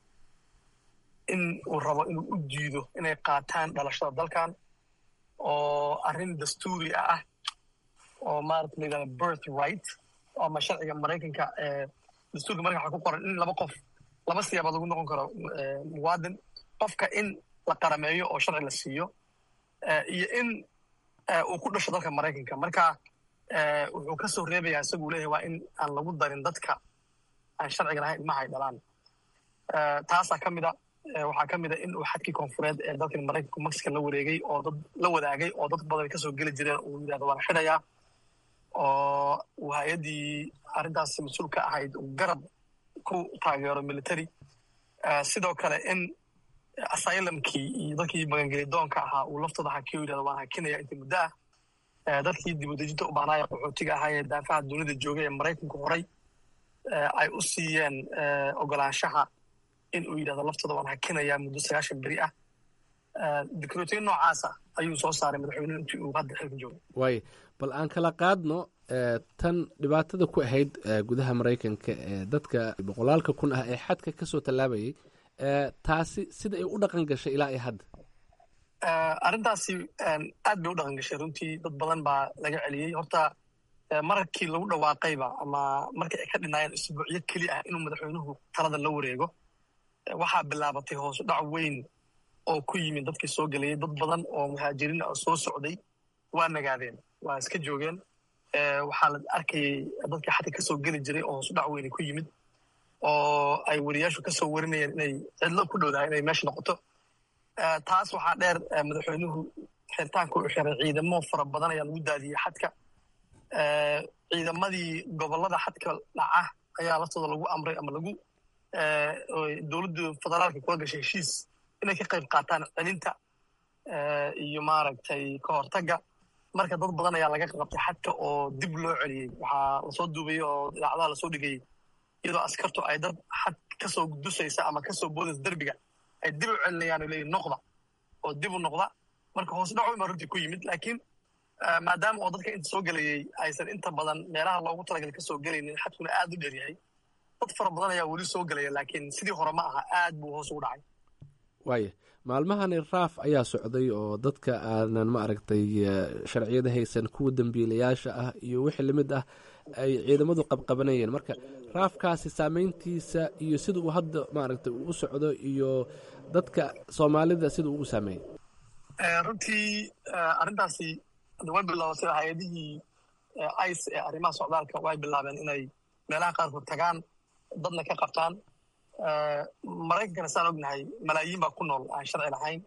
in uu rabo inuu u diido inay qaataan dhalashada dalkan oo arrin dastuuri ah oo maarata la yidhahda birth right ama sharciga maraykanka dastuurka maraykanka waxaa ku qoran in laba qof laba siyaabood lagu noqon karo muwaadin qofka in la qarameeyo oo sharci la siiyo iyo in uu ku dhasho dalka maraykanka marka wuxuu ka soo reebayaa isaguu leeyahay waa in aan lagu darin dadka aan sharciga lahayn ilmaha ay dhalaan taasaa ka mid a waxaa ka mid a in uu xadkii koonfureed ee dalkan maraykanku mexico la wareegay oo dad la wadaagay oo dad badan kasoo geli jireen uu yidhahdo waan xidhayaa oo uu hay-addii arrintaas mas-uul ka ahayd uu garab ku taageero military sidoo kale in asylumkii iyo dadkii magangelidoonka ahaa uu laftooda hakiyo yidhahdo waan hakinaya inta muddo ah dadkii dibudejinta u baahnaaye qaxootiga ahaa ee daafaha dunida joogay ee maraykanku horay ay u siiyeen ogolaanshaha in uu yidhahdo laftooda waan hakinayaa muddo sagaashan beri ah dikreetoyin noocaasa ayuu soo saaray madaxweynuhu intii uu hadda xilka joogay waay bal aan kala qaadno tan dhibaatada ku ahayd gudaha maraykanka ee dadka boqolaalka kun ah ee xadka ka soo tallaabayay taasi sida ay u dhaqan gashay ilaa iyo hadda arrintaasi aad bay u dhaqan gashay runtii dad badan baa laga celiyey horta markii lagu dhawaaqayba ama markii ay ka dhinaayeen isbuucyo keli ah inuu madaxweynuhu talada la wareego waxaa bilaabatay hoosu dhac weyn oo ku yimid dadkii soo gelayay dad badan oo muhaajiriin oo soo socday waa nagaadeen waa iska joogeen waxaa la arkayay dadkii xadka kasoo geli jiray oo hoosu dhac weyni ku yimid oo ay weriyaashu kasoo warinayeen inay cidlo ku dhowdahay inay meesha noqoto taas waxaa dheer madaxweynuhu xiritaanka u xiray ciidamo fara badan ayaa lagu daadiyey xadka ciidamadii gobolada xadka dhaca ayaa laftooda lagu amray ama lagu dowladda federaalka kula gashay heshiis inay ka qayb qaataan celinta iyo maaragtay ka hortagga marka dad badan ayaa laga qabtay xadka oo dib loo celiyey waxaa lasoo duubayey oo idaacadaha lasoo dhigayey iyadoo askartu ay dad xad kasoo dusaysa ama kasoo boodaysa derbiga ay dib u celinayaan leeyihin noqda oo dib u noqda marka hoos dhac weyn baa runtii ku yimid laakiin maadaama oo dadka inta soo gelayey aysan inta badan meelaha loogu talagalay kasoo gelaynin xadkuna aad u dheer yahay dad fara badan ayaa weli soo gelaya laakiin sidii hore ma aha aad buu hoos ugu dhacay waaya maalmahani raaf ayaa socday oo dadka aanan ma aragtay sharciyada haysan kuwa dembiilayaasha ah iyo wixii lamid ah ay ciidamadu qabqabanayeen marka raafkaasi saameyntiisa iyo sida uu hadda maaragtay uu u socdo iyo dadka soomaalida sida uu u saameeyey runtii arrintaasi way bilaabatay hay-adihii ice ee arrimaha socdaalka way bilaabeen inay meelaha qaarkood tagaan dadna ka qabtaan maraykankana saan ognahay malaayiin baa ku nool aan sharci lahayn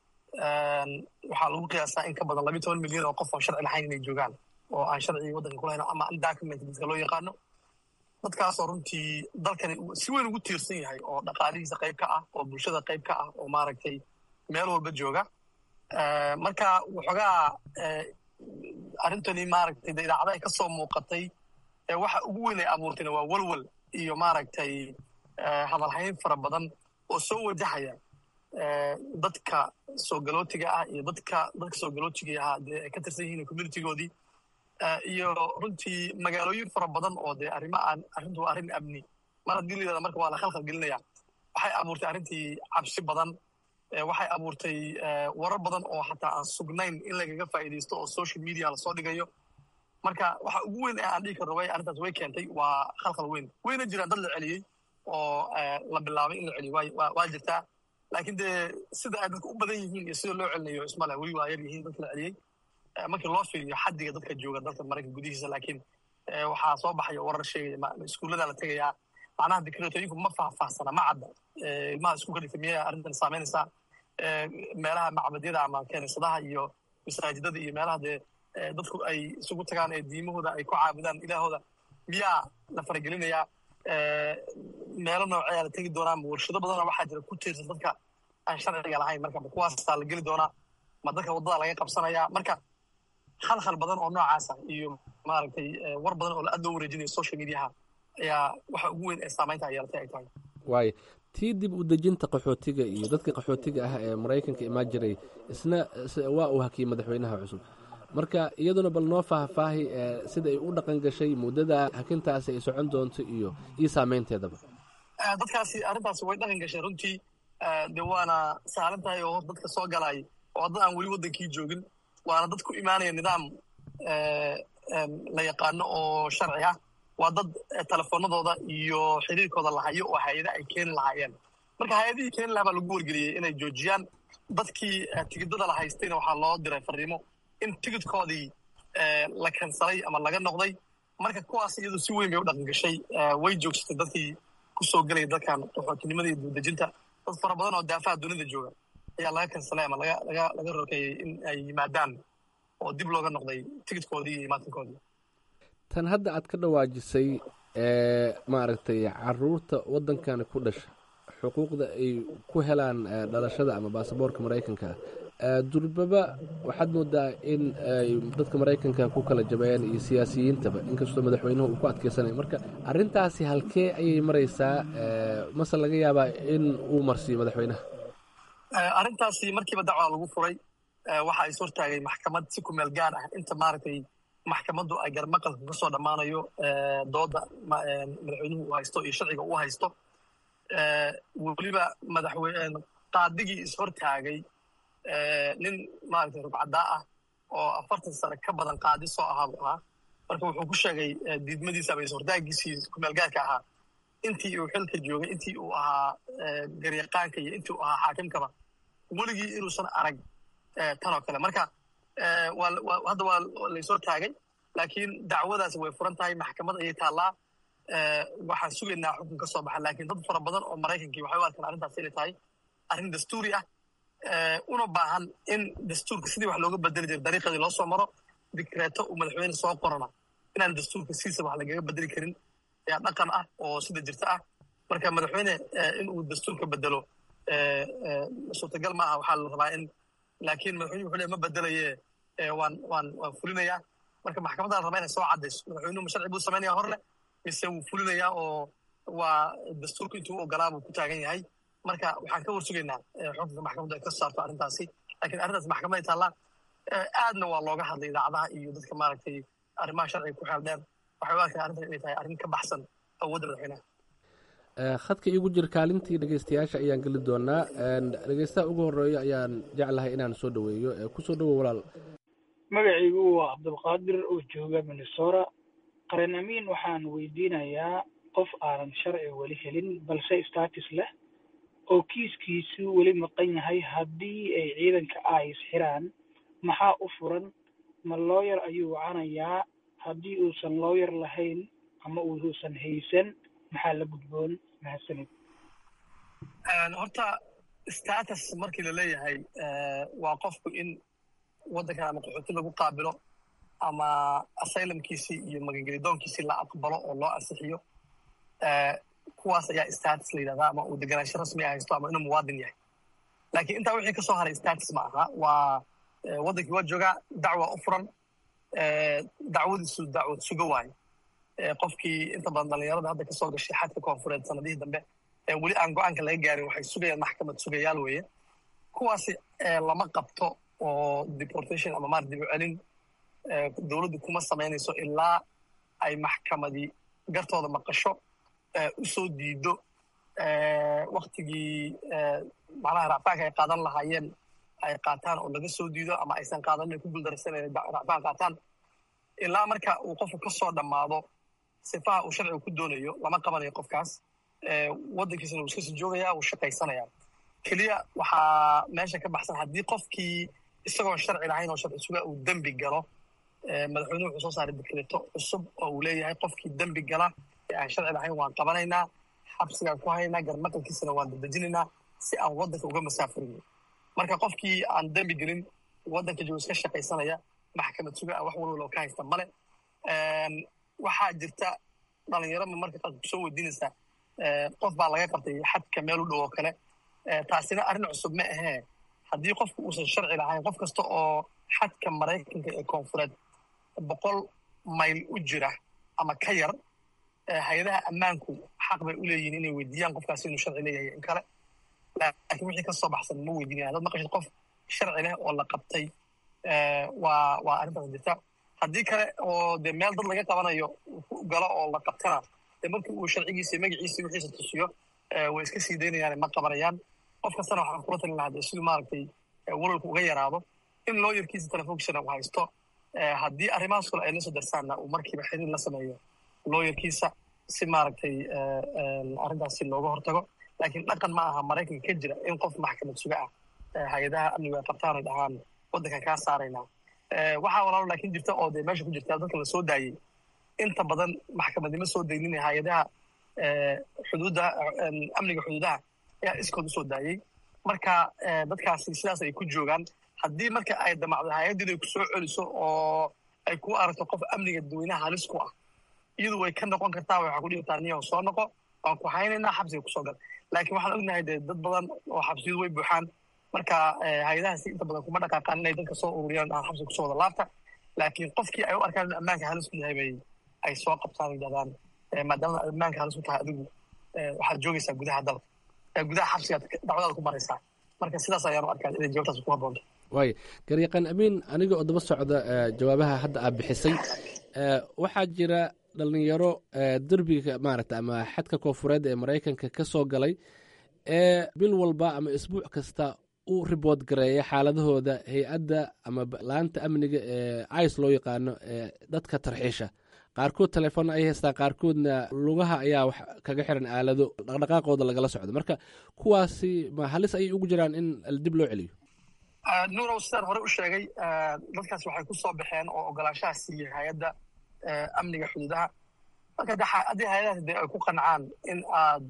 waxaa lagu qiyaasaa in ka badan labiyi toban milyan oo qof oon sharci lahayn inay joogaan oo aan sharcigi waddanka ku lahayn ama undocument dadka loo yaqaano dadkaasoo runtii dalkani si weyn ugu tiirsan yahay oo dhaqaalihiisa qayb ka ah oo bulshada qayb ka ah oo maaragtay meel walba jooga marka waxoogaa arrintani maaragtay de idaacada ay ka soo muuqatay waxa ugu weyn ay abuurtayna waa walwal iyo maaragtay hadalhayn fara badan oo soo wajahaya dadka soo galootiga ah iyo dadka dadka soo galootiga ahaa dee ay ka tirsan yihiin communitygoodii iyo runtii magaalooyin fara badan oo dee arrimo aan arrintu waa arrin amni mar haddii la yidhahda marka waa la khalkhal gelinaya waxay abuurtay arrintii cabsi badan waxay abuurtay warar badan oo xataa aan sugnayn in lagaga faa'iidaysto oo social media lasoo dhigayo marka waxa ugu weyn ee aan dhigi karno way arrintaas way keentay waa khalkhal weyn wayna jiraan dad la celiyey oo la bilaabay in la celiyo waa jirtaa laakiin dee sida ay dadka u badan yihiin iyo sida loo celinayo ismale weli waa yar yihiin dadka la celiyey markii loo fiiriyo xaddiga dadka jooga dalka maraykanka gudihiisa laakiin waxaa soo baxaya warar sheegaya iskuullada la tegayaa macnaha dikreetooyinku ma faahfaahsana ma cadda ilmaha iskuulka dhigta miyay arrintan saameynaysaa meelaha macbadyada ama keenisadaha iyo masaajidada iyo meelaha dee dadku ay isugu tagaan ee diimahooda ay ku caabudaan ilaahooda miyaa la faragelinayaa meelo nooceeyaa la tegi doonaa ma warshado badanoo waxaa jira ku tiirsan dadka aan sharciga lahayn marka ma kuwaasaa la geli doonaa ma dadka waddada laga qabsanayaa marka khalkhal badan oo noocaasa iyo maaragtay war badan oo aad loo wareejinayo social mediaha ayaa waxa ugu weyn ee saamaynta ay yeelatay ay tahay waayo tii dib u dejinta qaxootiga iyo dadka qaxootiga ah ee maraykanka imaan jiray isna waa uu hakiyey madaxweynaha cusub marka iyaduna bal noo faahfaahi sida ay u dhaqan gashay muddada hakintaasi ay socon doonto iyo iyo saameynteedaba dadkaasi arrintaasi way dhaqan gashay runtii de waana saaran tahay oo dadka soo galay oo dad aan weli waddankii joogin waana dad ku imaanaya nidaam la yaqaano oo sharci ah waa dad telefoonadooda iyo xiriirkooda lahayo oo hay-ada ay keeni lahaayeen marka hay-adihii keeni lahaa baa lagu wargeliyey inay joojiyaan dadkii tigidada la haystayna waxaa loo diray fariimo in tigidkoodii la kansalay ama laga noqday marka kuwaas iyadu si weyn bay u dhaqan gashay way joogsatay dadkii kusoo gelaya dalkan qaxootinimada iyo duudejinta dad fara badan oo daafaha dunida jooga ayaa laga kansalay ama laga laga laga rokeeyey in ay yimaadaan oo dib looga noqday tigidkoodii iyo imaatinkoodii tan hadda aad ka dhawaajisay ee maaragtay caruurta waddankani ku dhasha xuquuqda ay ku helaan dhalashada ama baasaboorka maraykanka durbaba waxaad moodaa in ay dadka maraykanka ku kala jabeeyaan iyo siyaasiyiintaba inkastoo madaxweynuhu uu ku adkeysanaya marka arrintaasi halkee ayay maraysaa mase laga yaabaa in uu marsiiyo madaxweynaha arrintaasi markiiba dacwaa lagu furay waxa is hortaagay maxkamad si ku meel gaar ah inta maaragtay maxkamaddu ay garmaqalka ka soo dhammaanayo dooda madaxweynuhu uu haysto iyo sharciga uu haysto weliba madaxweyne qaadigii is hortaagay nin maaragtay rugcaddaa ah oo afartan sane ka badan qaadi soo ahaa buu ahaa marka wuxuu ku sheegay diidmadiisa ama ishortaagiisii kumeelgaarka ahaa intii uu xilka joogay intii uu ahaa garyaqaanka iyo intii uu ahaa xaakimkaba weligii inuusan arag tan oo kale marka hadda waa laysoo taagay laakiin dacwadaasi way furan tahay maxkamad ayay taallaa waxaan sugaynaa xukun ka soo baxa laakiin dad fara badan oo maraykankii waxay u arkaan arrintaas inay tahay arrin dastuuri ah una baahan in dastuurka sidii wax looga bedeli jira dariiqadii loo soo maro dikreeto uu madaxweyne soo qorana inaan dastuurka siisa wax lagaga bedeli karin ayaa dhaqan ah oo sida jirta ah marka madaxweyne in uu dastuurka bedelo suurtagal ma aha waxaa la rabaa in laakiin madaxweyne wuxuu le ma bedelaye waan waan waan fulinayaa marka maxkamadda la rabaa inay soo caddayso madaxweynuhu ma sharci buu samaynaya hor leh mise wuu fulinayaa oo waa dastuurka intuu u ogolaa buu ku taagan yahay marka waxaan ka warsugaynaa xukunka maxkamaddu ay ka saarto arrintaasi lakiin arrintaas maxkamaday taallaa aadna waa looga hadlay idaacadaha iyo dadka maaragtay arrimaha sharciga ku xeel dheer waxay u arkaan arrintan inay tahay arrin ka baxsan awoodda madaxweynaha khadka iigu jir kaalintii dhegeystayaasha ayaan geli doonaa dhegeystaha ugu horeeyo ayaan jeclahay inaan soo dhoweeyo kusoo dhowow walaal magacaygu waa cabdulqaadir oo jooga minnesota qaran amiin waxaan weydiinayaa qof aanan sharci weli helin balse status leh oo kiiskiisu weli maqan yahay haddii ay ciidanka ice xiraan maxaa u furan ma looyar ayuu wacanayaa haddii uusan looyar lahayn ama uusan haysan maxaa la gudboon mahadsanid horta status markii la leeyahay waa qofku in waddankan ama qaxooti lagu qaabilo ama asylumkiisii iyo magangelidoonkiisii la aqbalo oo loo ansixiyo kuwaas ayaa status la yidhahdaa ama uu deganaansho rasmi a haysto ama inuu muwaadin yahay laakiin intaa wixii ka soo haray status ma aha waa waddankii waa joogaa dacwa u furan dacwadiisu dacwad sugo waayo qofkii inta badan dhallinyarada hadda ka soo gashay xadka koonfureed sanadihii dambe weli aan go-aanka laga gaarin waxay sugayaan maxkamad sugayaal weeye kuwaasi lama qabto oo deportation ama maar dib u celin dowladdu kuma samaynayso ilaa ay maxkamadii gartooda maqasho u soo diido waktigii macnaha racfaanka ay qaadan lahaayeen ay qaataan oo laga soo diido ama aysan qaadanin ay ku guuldaraysan inay racfaan qaataan ilaa marka uu qofku ka soo dhammaado sifaha uu sharciga ku doonayo lama qabanayo qofkaas waddankiisana wuu iska sii joogaya wuu shaqaysanaya keliya waxaa meesha ka baxsan haddii qofkii isagoon sharci lahayn oo sharci suga uu dembi galo madaxweynuhu wuxuu soo saaray dekreto cusub oo uu leeyahay qofkii dembi gala ee aan sharci lahayn waan qabanaynaa xabsigaan ku haynaa garmaqalkiisana waan dadejinaynaa si aan waddanka uga masaafurin marka qofkii aan dembi gelin waddanka joogo iska shaqaysanaya maxkamad suga ah wax walwalo ka haysta male waxaa jirta dhalinyarama marka qaad kusoo weydiinaysaa qof baa laga qabtay xadka meel u dhow oo kale taasina arrin cusub ma ahee haddii qofku uusan sharci lahayn qof kasta oo xadka maraykanka ee koonfureed boqol mayl u jira ama ka yar hay-adaha ammaanku xaq bay u leeyihin inay weydiiyaan qofkaasi inuu sharci leeyahay in kale laakiin wixii ka soo baxsan ma weydiinaya dad maqashid qof sharci leh oo la qabtay waa waa arrintaas jirta haddii kale oo dee meel dad laga qabanayo galo oo la qabtana dee markii uu sharcigiisa magaciisa wixiisa tusiyo way iska sii daynayaan ma qabanayaan qof kastana waxaan kula talin lahaa dee siduu maaragtay walwalku uga yaraado in looyarkiisa telefonkisana uu haysto haddii arrimahaas kale ay la soo darsaanna uu markiiba xiriir la sameeyo looyarkiisa si maaragtay arrintaasi looga hortago laakiin dhaqan ma aha maraykanka ka jira in qof maxkamad suga ah hay-adaha amnigu ay qabtaan ay dhahaan waddankan kaa saaraynaa waxaa walaalo laakiin jirta oo dee meesha ku jirta dadka la soo daayey inta badan maxkamadnimo soo daynin hay-adaha xuduudda amniga xuduudaha ayaa iskood usoo daayey marka dadkaasi sidaas ay ku joogaan haddii marka ay damacdo hay-addu inay ku soo celiso oo ay ku aragto qof amniga dadweynaha halis ku ah iyadu way ka noqon kartaa waxaa ku dhihi kartaa niyaho soo noqo waan ku haynaynaa xabsiga kusoo gal laakiin waxaan ognahay dee dad badan oo xabsiyadu way buuxaan marka hay-adahaasi inta badan kuma dhaqaaqaan inay dadka soo ururiyaan aan xabsiga kusoo wada laabta laakiin qofkii ay u arkaan in ammaanka halis ku yahay bay ay soo qabtaan yidhahdaan maadaama ammaanka halis ku tahay adigu waxaad joogaysaa gudaha dalka gudaha xabsigaad dacwadaada ku maraysaa marka sidaas ayaan u arkaa inay jawaabtaas ku habboonto waaya garyaqaan amiin aniga oo daba socda jawaabaha hadda aad bixisay waxaa jira dhalinyaro derbiga maaragta ama xadka koonfureed ee maraykanka ka soo galay ee bil walba ama isbuuc kasta u ribood gareeya xaaladahooda hay-adda ama laanta amniga ee ice loo yaqaano ee dadka tarxiisha qaarkood telefoonna ay haystaan qaarkoodna lugaha ayaa wax kaga xiran aalado dhaqdhaqaaqooda lagala socdo marka kuwaasi ma halis ayay ugu jiraan in dib loo celiyo nuurow sidaan hore u sheegay dadkaas waxay ku soo baxeen oo ogolaanshaha siiyey hay-adda amniga xuduudaha marka haddii hay-adahaas dee ay ku qancaan in aad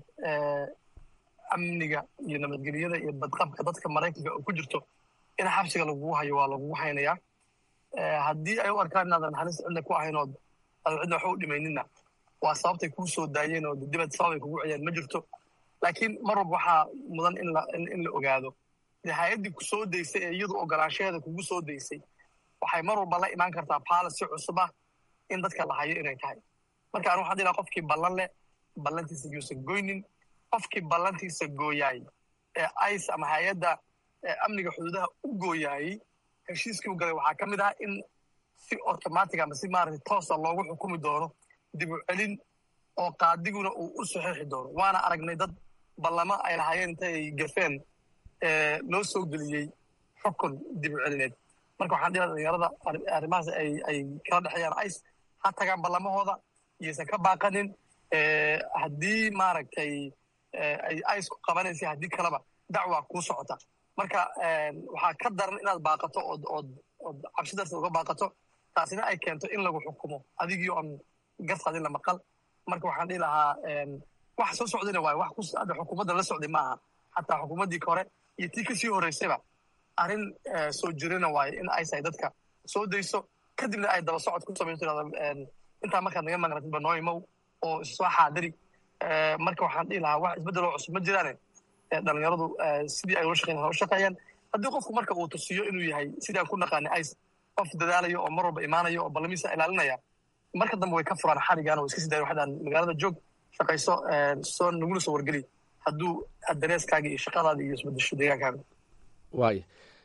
amniga iyo nabadgelyada iyo badqabka dadka maraykanka oo ku jirto in xabsiga lagugu hayo waa lagugu haynayaa haddii ay u arkaan inaadan halis cidna ku ahayn ood aadan cidna waxba u dhimayninna waa sababtay kuu soo daayeen oo dibad sababay kugu ciyeen ma jirto laakiin mar walba waxaa mudan in la in la ogaado dee hay-addii ku soo daysay ee iyadu ogolaanshaheeda kugu soo daysay waxay mar walba la imaan kartaa policy cusub ah in dadka la hayo inay tahay marka anu waxaan dhilaha qofkii ballan leh ballantiisa yuusan goynin qofkii ballantiisa gooyaay ee ice ama hay-adda amniga xuduudaha u gooyaayey heshiiskii u galay waxaa ka mid ah in si automatic ama si maaragtay toosa loogu xukumi doono dib u celin oo qaadiguna uu u saxiixi doono waana aragnay dad ballamo ay lahaayeen intay gafeen loo soo geliyey xukun dib u celineed marka waxaan dhilaha dhalinyarada arrimahaas ay ay kala dhexeeyaan ice ha tagaan ballamahooda iyaysan ka baaqanin haddii maaragtay ay isku qabanaysa haddii kaleba dacwaa kuu socota marka waxaa ka daran inaad baaqato ood ood ood cabsi darteed uga baaqato taasina ay keento in lagu xukumo adigii oon gartaadin la maqal marka waxaan dhihi lahaa wax soo socdayna waayo wax ku hadda xukuumadda la socday ma aha xataa xukuumaddii hore iyo tii kasii horreysayba arrin soo jirana waayo in ay tahay dadka soo dayso kadibna ay daba socod ku samayso tirada intaa markaad naga maqnatid banooyimow oo issoo xaadiri marka waxaan dhihi lahaa wax isbeddeloo cusub ma jiraane dhalinyaradu sidii ay ula shaqeyn ula shaqeeyaan haddii qofku marka uu tusiyo inuu yahay sidii aan ku naqaanay ice qof dadaalayo oo mar walba imaanayo oo ballamiisa ilaalinaya marka dambe way ka furaan xarigaan oo iska sii dayan waxdaan magaalada joog shaqayso soo naguna soo wargeli hadduu dareeskaaga iyo shaqadaada iyo isbedesho deegaankaaga waaya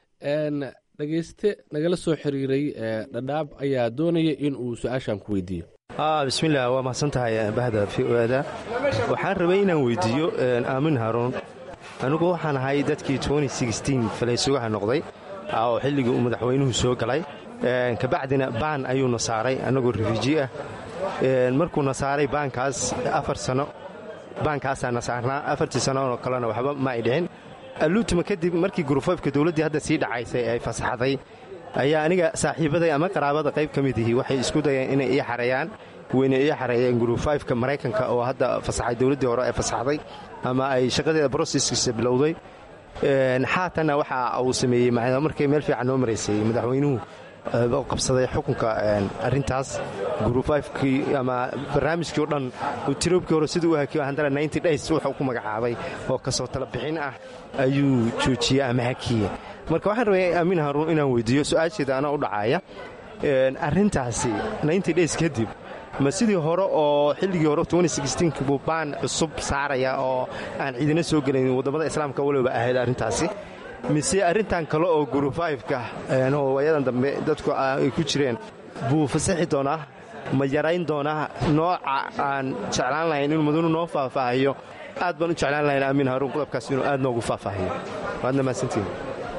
dhegeyste nagala soo xiriiray dhadhaab ayaa doonaya in uu su-aashan ku weydiiyo bismillaah waa mahadsan tahay bahda v o ada waxaan rabay inaan weydiiyo aamin haruun anigu waxaan ahay dadkii falaysugaha noqday oo xilligii uu madaxweynuhu soo galay kabacdina baan ayuuna saaray annagoo rifuuji ah markuuna saaray baankaas afar sano baankaasaana saarnaa afartii sannooo kalena waxba ma ay dhicin alluutuma kadib markii gurufafka dowladdii hadda sii dhacaysay ay fasaxday ayaa aniga saaxiibaday ama qaraabada qayb ka mid ihi waxay isku dayeen inay ii xareeyaan weyna ii xareeyeen gurufafka maraykanka oo hadda fasaxay dowladdii hore ay fasaxday ama ay shaqadeeda broseskiisa bilowday xaatanna waxa uu sameeyey markay meel fiican noo maraysay madaxweynuhu qabsaday xukunka arintaas gurufafkii ama barnaamijkii o dhan tiroobkii hore siduu u hakiyo haddana ninty days wuxuu ku magacaabay oo kasoo tala bixin ah ayuu joojiyey ama hakiye marka waxaan rabay aamin haruun inaan weydiiyo su-aasheeda anaa u dhacaaya arrintaasi ninty days kadib ma sidii hore oo xilligii hore buu baan cusub saaraya oo aan ciidina soo gelayn waddamada islaamka waliba ahayd arrintaasi mise arrintan kale oo gurufayfka oo waayadan dambe dadku ay ku jireen buu fasaxi doonaa ma yarayn doonaa nooca aan jeclaan lahayn inuu madanu noo faahfaahiyo aad baan u jeclaan lahayn aamin haruun qodobkaas inuu aad noogu faahfaahiyo waadna mahadsantiin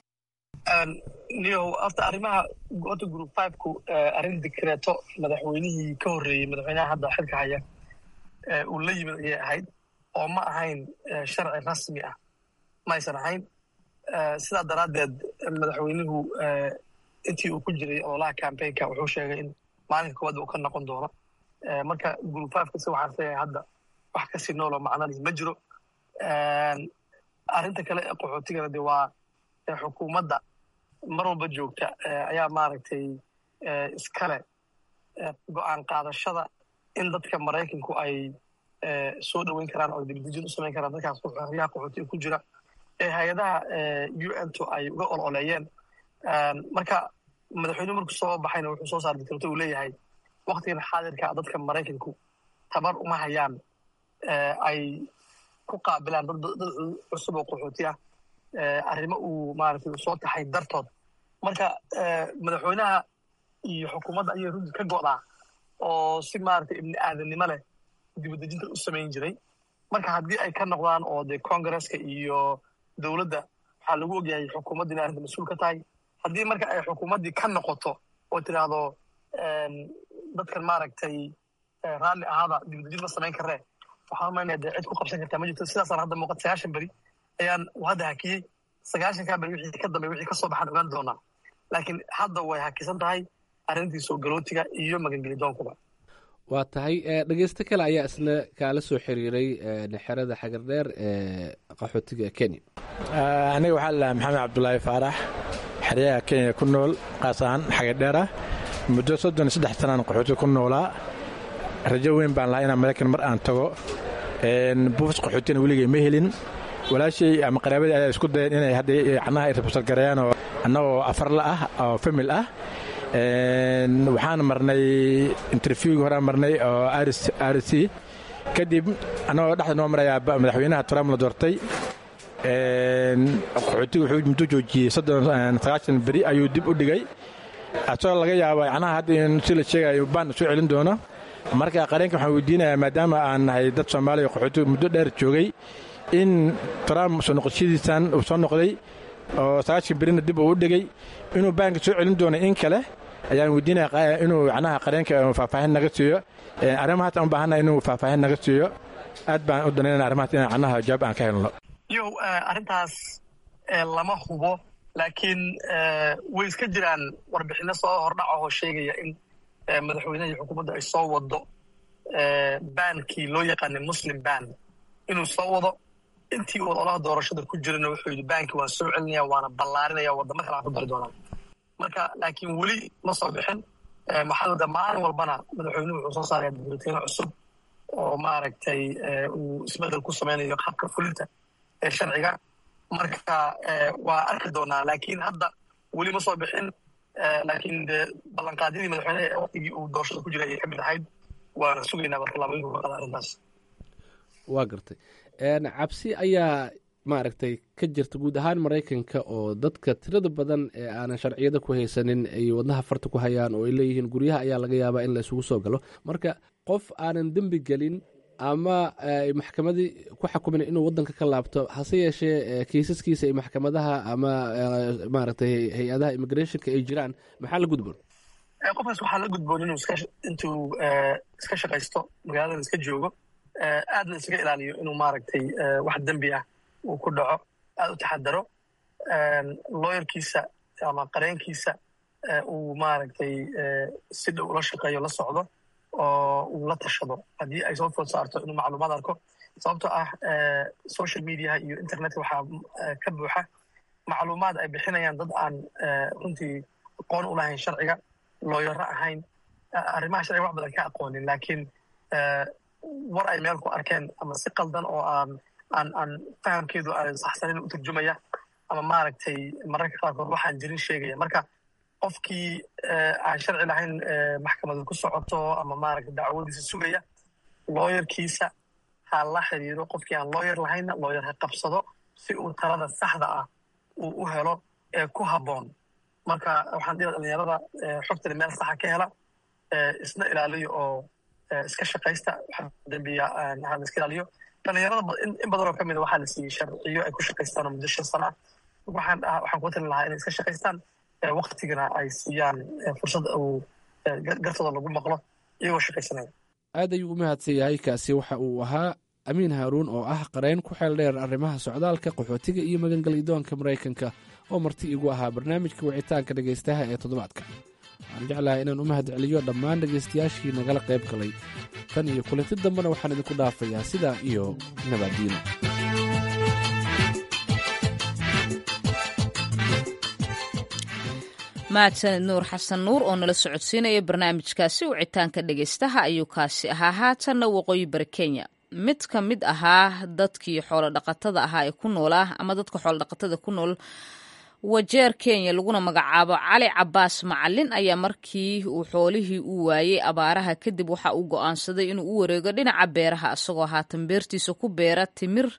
niyow horta arrimaha horta group fiveku arrin dikreeto madaxweynihii ka horreeyey madaxweynaha hadda xilka haya uu la yimid ayay ahayd oo ma ahayn sharci rasmi ah ma aysan ahayn sidaa daraaddeed madaxweynuhu intii uu ku jiray ololaha cambaynka wuxuu sheegay in maalinka koowaad uu ka noqon doono marka group fiveka si waxaan leeyahay hadda wax kasii nooloo macnalih ma jiro arrinta kale ee qaxootigana de waa xukuumadda mar walba joogta ayaa maaragtay iskale go'aan qaadashada in dadka maraykanku ay soo dhoweyn karaan oo dibdejin u samayn karaan dadkaas xoryaha qaxootiga ku jira ee hay-adaha u n to ay uga ololeeyeen marka madaxweynuhu markuu soo baxayna wuxuu soo saaray dikreto uu leeyahay waktigan xaadirka dadka maraykanku tabar uma hayaan ay ku qaabilaan dad cusub oo qaxooti ah arrimo uu maaragtay uu soo taxay dartood marka madaxweynaha iyo xukuumadda ayay runtii ka go'daa oo si maaragtay ibni aadamnimo leh dibadejinta u samayn jiray marka haddii ay ka noqdaan oo dee congresska iyo dowladda waxaa lagu ogyahay xukuumadda inay arrinta mas-uul ka tahay haddii marka ay xukuumaddii ka noqoto oo tidhaahdo dadkan maaragtay raalli ahaada dibadejin ma samayn karree waxaan umaynaya dee cid ku qabsan kartaa ma jirto sidaasaan hadda muuqata sagaashan beri ayaan hadda hakiyey sagaashankaa beri wixii ka dambe wixii ka soo baxaan ogaan doonaa laakiin hadda way hakisan tahay arrintii soo galootiga iyo magangelidoonkuba waa tahay dhegeysto kale ayaa isna kaala soo xiriiray xerada xagardheer ee qaxootiga kenya aniga waxaa la maxamed cabdulaahi faarax xeryaha kenya ku nool qaas ahaan xagardheer ah muddo soddon iyo saddex sanaan qaxootiga ku noolaa rajo weyn baan lahaa inaan maraykan mar aan tago buufis qaxootina weligay ma helin walaashay ama qaraabadii ayaa isku dayeen inay hadda canaha ay rabsalgareeyaan oo annagoo afarla ah oo famil ah waxaan marnay interviewgii horaan marnay oo r c kadib annagoo dhexda noo marayaa madaxweynaha trump la doortay qaxootiga wuxuu muddo joojiyey sagaashan beri ayuu dib u dhigay asagoo laga yaabo canaha hadda in si la sheegayo baan soo celin doono marka qareenka waxaan weydiinayaa maadaama aan nahay dad soomaaliya qaxootiga muddo dheer joogay in trump soo noqoshadiisan uu soo noqday oo sagaashan berina dib uu u dhigay inuu baanka soo celin doono in kale ayaan weydiinaya inuu macnaha qareenka faahfaahin naga siiyo arrimahaas aan u baahannahay inuu faahfaahin naga siiyo aad baan u danaynana arrimahaas inaan cannaha jawaab aan ka helno yow arrintaas lama hubo laakiin way iska jiraan warbixino soo hordhac ahoo sheegaya in madaxweynaha iyo xukuumadda ay soo wado baankii loo yaqaanay muslim ban inuu soo wado intii uu ololaha doorashada ku jirana wuxuu yidhi baankii waan soo celinaya waana ballaarinaya waddamo kale aan ku dari doonaa marka laakiin weli ma soo bixin maxaa wada maalin walbana madaxweynuhu wuxuu soo saaraya dibulatiino cusub oo maaragtay uu isbedel ku samaynayo habka fulinta ee sharciga marka waa arki doonaa laakiin hadda weli ma soo bixin laakiin de ballanqaadyadii madaxweyneha ee waqtigii uu doorashada ku jiray ayay ka mid ahayd waana sugaynaa bartalaabooyinku ka qada arrintaas waa gartay cabsi ayaa maaragtay ka jirta guud ahaan maraykanka oo dadka tirada badan ee aanan sharciyada ku haysanin ay wadnaha farta ku hayaan oo ay leeyihiin guryaha ayaa laga yaabaa in la isugu soo galo marka qof aanan dembi gelin ama maxkamadii ku xakumin inuu wadanka ka laabto hase yeeshee kiisaskiisa ay maxkamadaha ama maaragtay hay-adaha immigrationka ay jiraan maxaa la gudboon qofkaas waxaa la gudboon inuu intuu iska shaqaysto magaaladan iska joogo aadna iskaga ilaaliyo inuu maaragtay wax dembi ah uu ku dhaco aad u taxadaro looyarkiisa ama qareenkiisa uu maaragtay si dhow ula shaqeeyo la socdo oo uu la tashado haddii ay soo food saarto inuu macluumaad arko sababtoo ah social mediaha iyo internetka waxaa ka buuxa macluumaad ay bixinayaan dad aan runtii aqoon u lahayn sharciga looyaro ahayn arrimaha sharciga wax badan ka aqoonin laakiin war ay meel ku arkeen ama si qaldan oo aan aan aan fahamkeedu aan saxsanin u turjumaya ama maaragtay mararka qaarkood waxaan jirin sheegaya marka qofkii aan sharci lahayn maxkamadu ku socoto ama maaragtay dacwadiisa sugaya looyarkiisa ha la xiriiro qofkii aan looyar lahaynna looyar ha qabsado si uu talada saxda ah uu u helo ee ku habboon marka waxaan dhihi dhalinyarada xogtani meel saxa ka hela isna ilaaliyo oo iska shaqaysta dembiya ha la iska ilaaliyo dhalinyarada in badan oo ka mida waxaa la siiyey sharciyo ay ku shaqaystaan oo muddo shan sana ah waxaan waxaan ku talin lahaa inay iska shaqaystaan waktigana ay siiyaan fursad uu gartooda lagu maqlo iyagoo shaqaysanaya aad ayuu u mahadsan yahay kaasi waxa uu ahaa amiin haaruun oo ah qareyn ku xeel dheer arrimaha socdaalka qaxootiga iyo magangalyadoonka maraykanka oo marti igu ahaa barnaamijka wicitaanka dhegaystaha ee toddobaadka waxaan jeclahay inaan u mahad celiyo dhammaan dhegaystayaashii nagala qayb galay tan iyo kulanti dambena waxaan idinku dhaafayaa sidaa iyo nabaddiino mahadsaned nuur xasan nuur oo nala socodsiinaya barnaamijkaasi wicitaanka dhegaystaha ayuu kaasi ahaa haatanna waqooyi bari kenya mid ka mid ahaa dadkii xoolodhaqatada ahaa ee ku noolaa ama dadka xoolodhaqatada ku nool wajeer kenya laguna magacaabo cali cabaas macalin ayaa markii uu xoolihii u waayey abaaraha kadib waxa uu go'aansaday inuu u wareego dhinaca beeraha isagoo haatan beertiisa ku beera timir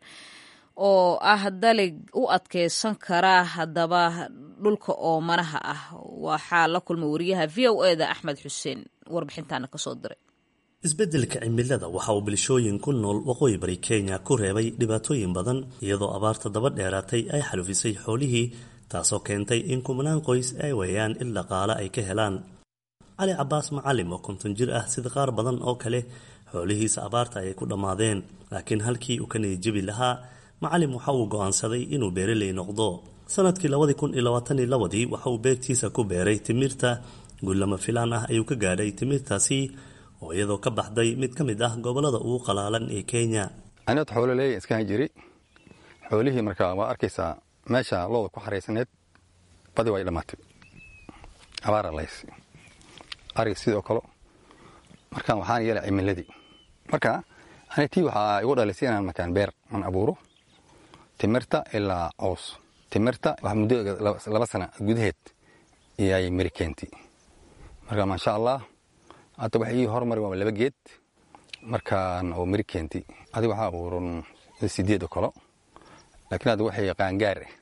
oo ah dalig u adkeysan kara haddaba dhulka oomanaha ah waxaa la kulmay wariyaha v o eda axmed xuseen warbixintaana kasoo diray isbeddelka cimilada waxa uu bilshooyin ku nool waqooyi bari kenya ku reebay dhibaatooyin badan iyadoo abaarta daba dheeraatay ay xalufisay xoolihii taasoo keentay in kumanaan qoys ay weeyaan il dhaqaale ay ka helaan cali cabaas macalim oo konton jir ah sida qaar badan oo kale xoolihiisa abaarta ayay ku dhammaadeen laakiin halkii uu ka niyadjebi lahaa macalim waxa uu go'aansaday inuu beeraley noqdo sanadkii labadii kun iyo labaatan iyo labadii waxa uu beertiisa ku beeray timirta guullama filaan ah ayuu ka gaadhay timirtaasi oo iyadoo ka baxday mid ka mid ah gobollada ugu qalaalan ee kenya aniad xoololeey iskaan jiri xoolihii markaa waa arkaysaa meesha looda ku xaraysaneed badi way dhammaatay abaara lays ariga sidoo kale markaan waxaan yeelay cimiladii marka ani tii waxaa igu dhalisay inaan markaan beer aan abuuro timirta ilaa cows timirta wax muddo laba sana gudaheed iyay mari keentay marka maasha allah hadda wax ii hormari waa laba geed markaan oo mari keentay adiga waxaa abuuran sideed oo kalo laakiin hadda waxay qaangaar ah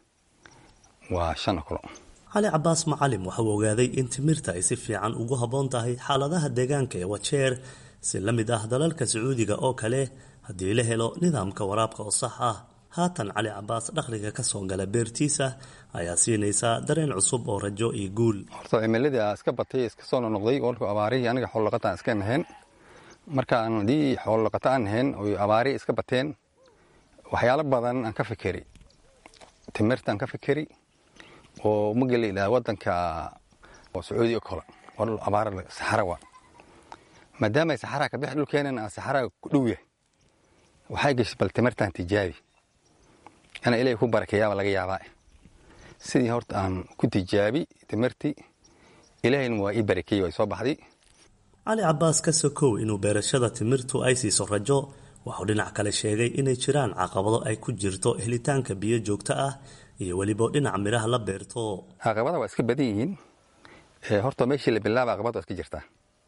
waa shan oo kalo cali cabaas macalim waxa uu ogaaday in timirta ay si fiican ugu habboon tahay xaaladaha deegaanka ee wajeer si la mid ah dalalka sacuudiga oo kale haddii la helo nidaamka waraabka oo sax ah haatan cali cabaas dhaqliga ka soo gala beertiisa ayaa siinaysaa dareen cusub oo rajo iyo guul horta cimiladii aa iska batay iska soo nonoqday walku abaarihii aniga xoolaqataan iska nahayn markaan haddii xoolo dhaqato aan ahayn oy abaari iska bateen waxyaalo badan aan ka fikeri timirta aan ka fikeri oo mageli idhaha waddanka oo sacuudi o kale waa dhul abaara saxara waa maadaama ay saxaraa ka bixi dhulkeenan aan saxaraa ku dhow yahay waxay gashay bal timirtaan tijaabi ina ilaahay ku barakeeyaaba laga yaabaa sidii horta aan ku tijaabi timirtii ilaahayna waa ii barakeeyey way soo baxday cali cabbaas ka sokow inuu beerashada timirtu ay siiso rajo wuxuu dhinac kale sheegay inay jiraan caqabado ay ku jirto helitaanka biyo joogto ah iyo weliba dhinaca midhaha la beerto caqabada waa iska badan yihiin horta meeshii la bilaaba caqabad waa iska jirtaa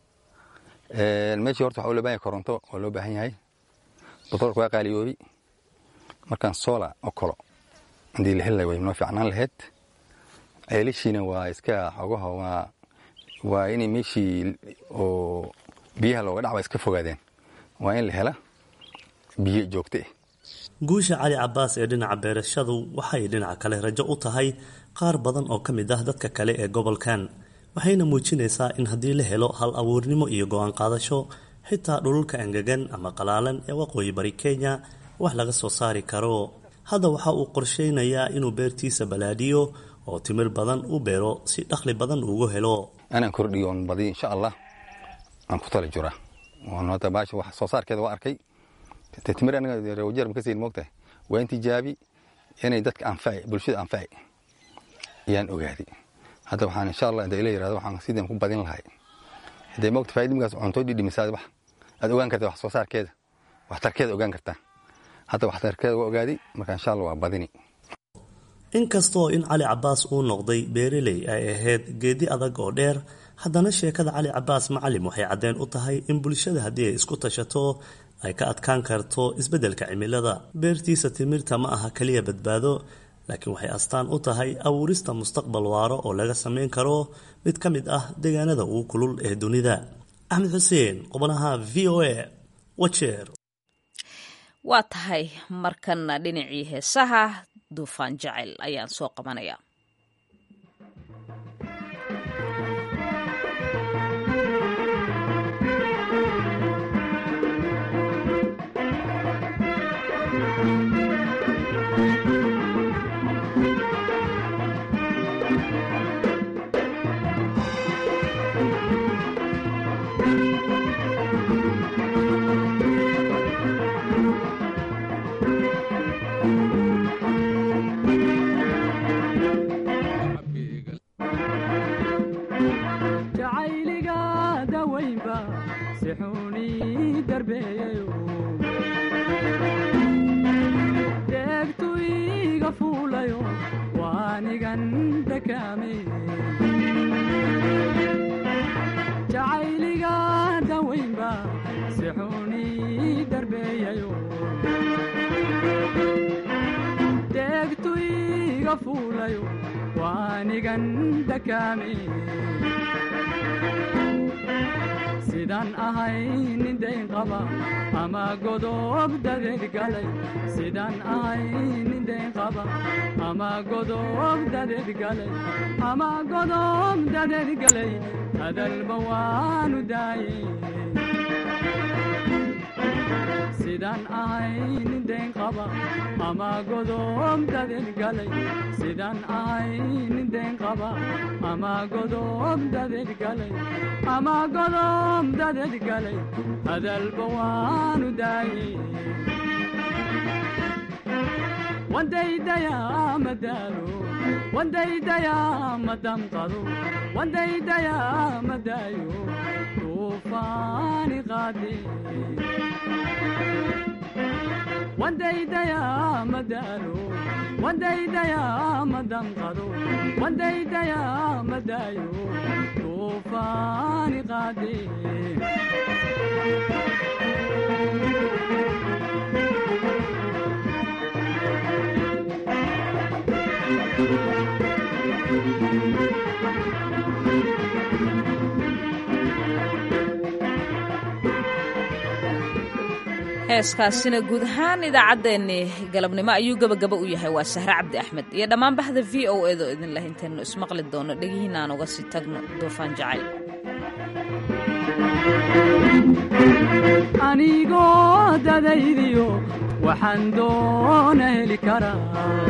meeshii horta waxaa loo bahan yahay koronto waa loo baahan yahay batroolka waa qaaliyoobi markaan sola oo kalo haddii la heli way noo fiicnaan lahayd ceelashiina waa iska xogaha waa waa inay meeshii oo biyaha looga dhac waa iska fogaadeen waa in la hela biyo joogto ah guusha cali cabbaas ee dhinaca beerashadu waxay dhinaca kale rajo u tahay qaar badan oo ka mid ah dadka kale ee gobolkan waxayna muujinaysaa in haddii la helo hal abuurnimo iyo go-aan qaadasho xitaa dhululka engegan ama qalaalan ee waqooyi bari kenya wax laga soo saari karo hadda waxa uu qorshaynayaa inuu beertiisa balaadhiyo oo timir badan u beero si dhakhli badan ugu helo anaan kordhiyo oon badiyo insha allah aan ku tala jiraa hadda baasha wax soo saarkeeda waa arkay timir aniga rewajeer ma ka siin moogtahay waa in tijaabi inay dadka anfaci bulshada anfaci ayaan ogaaday hadda waxaan insha allah inta ila yirahdo waxaan sidaan ku badin lahay hadday moogta faa'idimkaas cunto dhidhimisaad wax aad ogaan kartaa wax soo saarkeeda waxtarkeeda ogaan kartaa hadda waxtarkeeda waa ogaaday marka insha allah waa badini inkastoo in cali cabbaas uu noqday beereley ay ahayd geedi adag oo dheer haddana sheekada cali cabbaas macalim waxay caddeen u tahay in bulshada haddii ay isku tashato ay ka adkaan karto isbeddelka cimilada beertiisa timirta ma aha keliya badbaado laakiin waxay astaan u tahay abuurista mustaqbal waaro oo laga samayn karo mid ka mid ah deegaanada ugu kulul ee dunida axmed xuseen qubanaha v o a wajeer waa tahay markana dhinacii heesaha duufaan jacel ayaan soo qabanaya sidaan ahay nin dayn qaba ama godob dadeed galay sidaan ahay nin dayn qaba ama godob dadeed galay ama godob dadeed galay hadalba waanu daayey sidaan ahay nin dayn qaba ama godob dadeed galay sidaan ahay nin dayn qaba ama godob dadeed galay ama godob dadeed galay hadalba waanu daayey wandaydayaa madaalo wandaydayaa madamqado wandaydayaa madaayo tuufaani qaade wandaydayaa madaalo wandaydayaa madamqado wandaydayaa madaayo tuufaani qaade heeskaasina guud ahaan idaacaddeenni galabnimo ayuu gebagaba u yahay waa sahre cabdi axmed iyo dhammaan bahda v o edo idin leh intaynu ismaqli doono dhegihiina aan uga sii tagno duufaan jacayl anigoo dadaydiyo waxaan doona heli karaa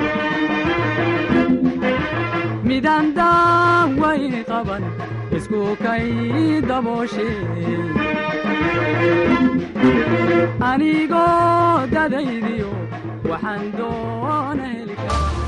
midaan daawayni qaban isku kay dabooshe anigoo dadaydiyo waxaan doona heli karaa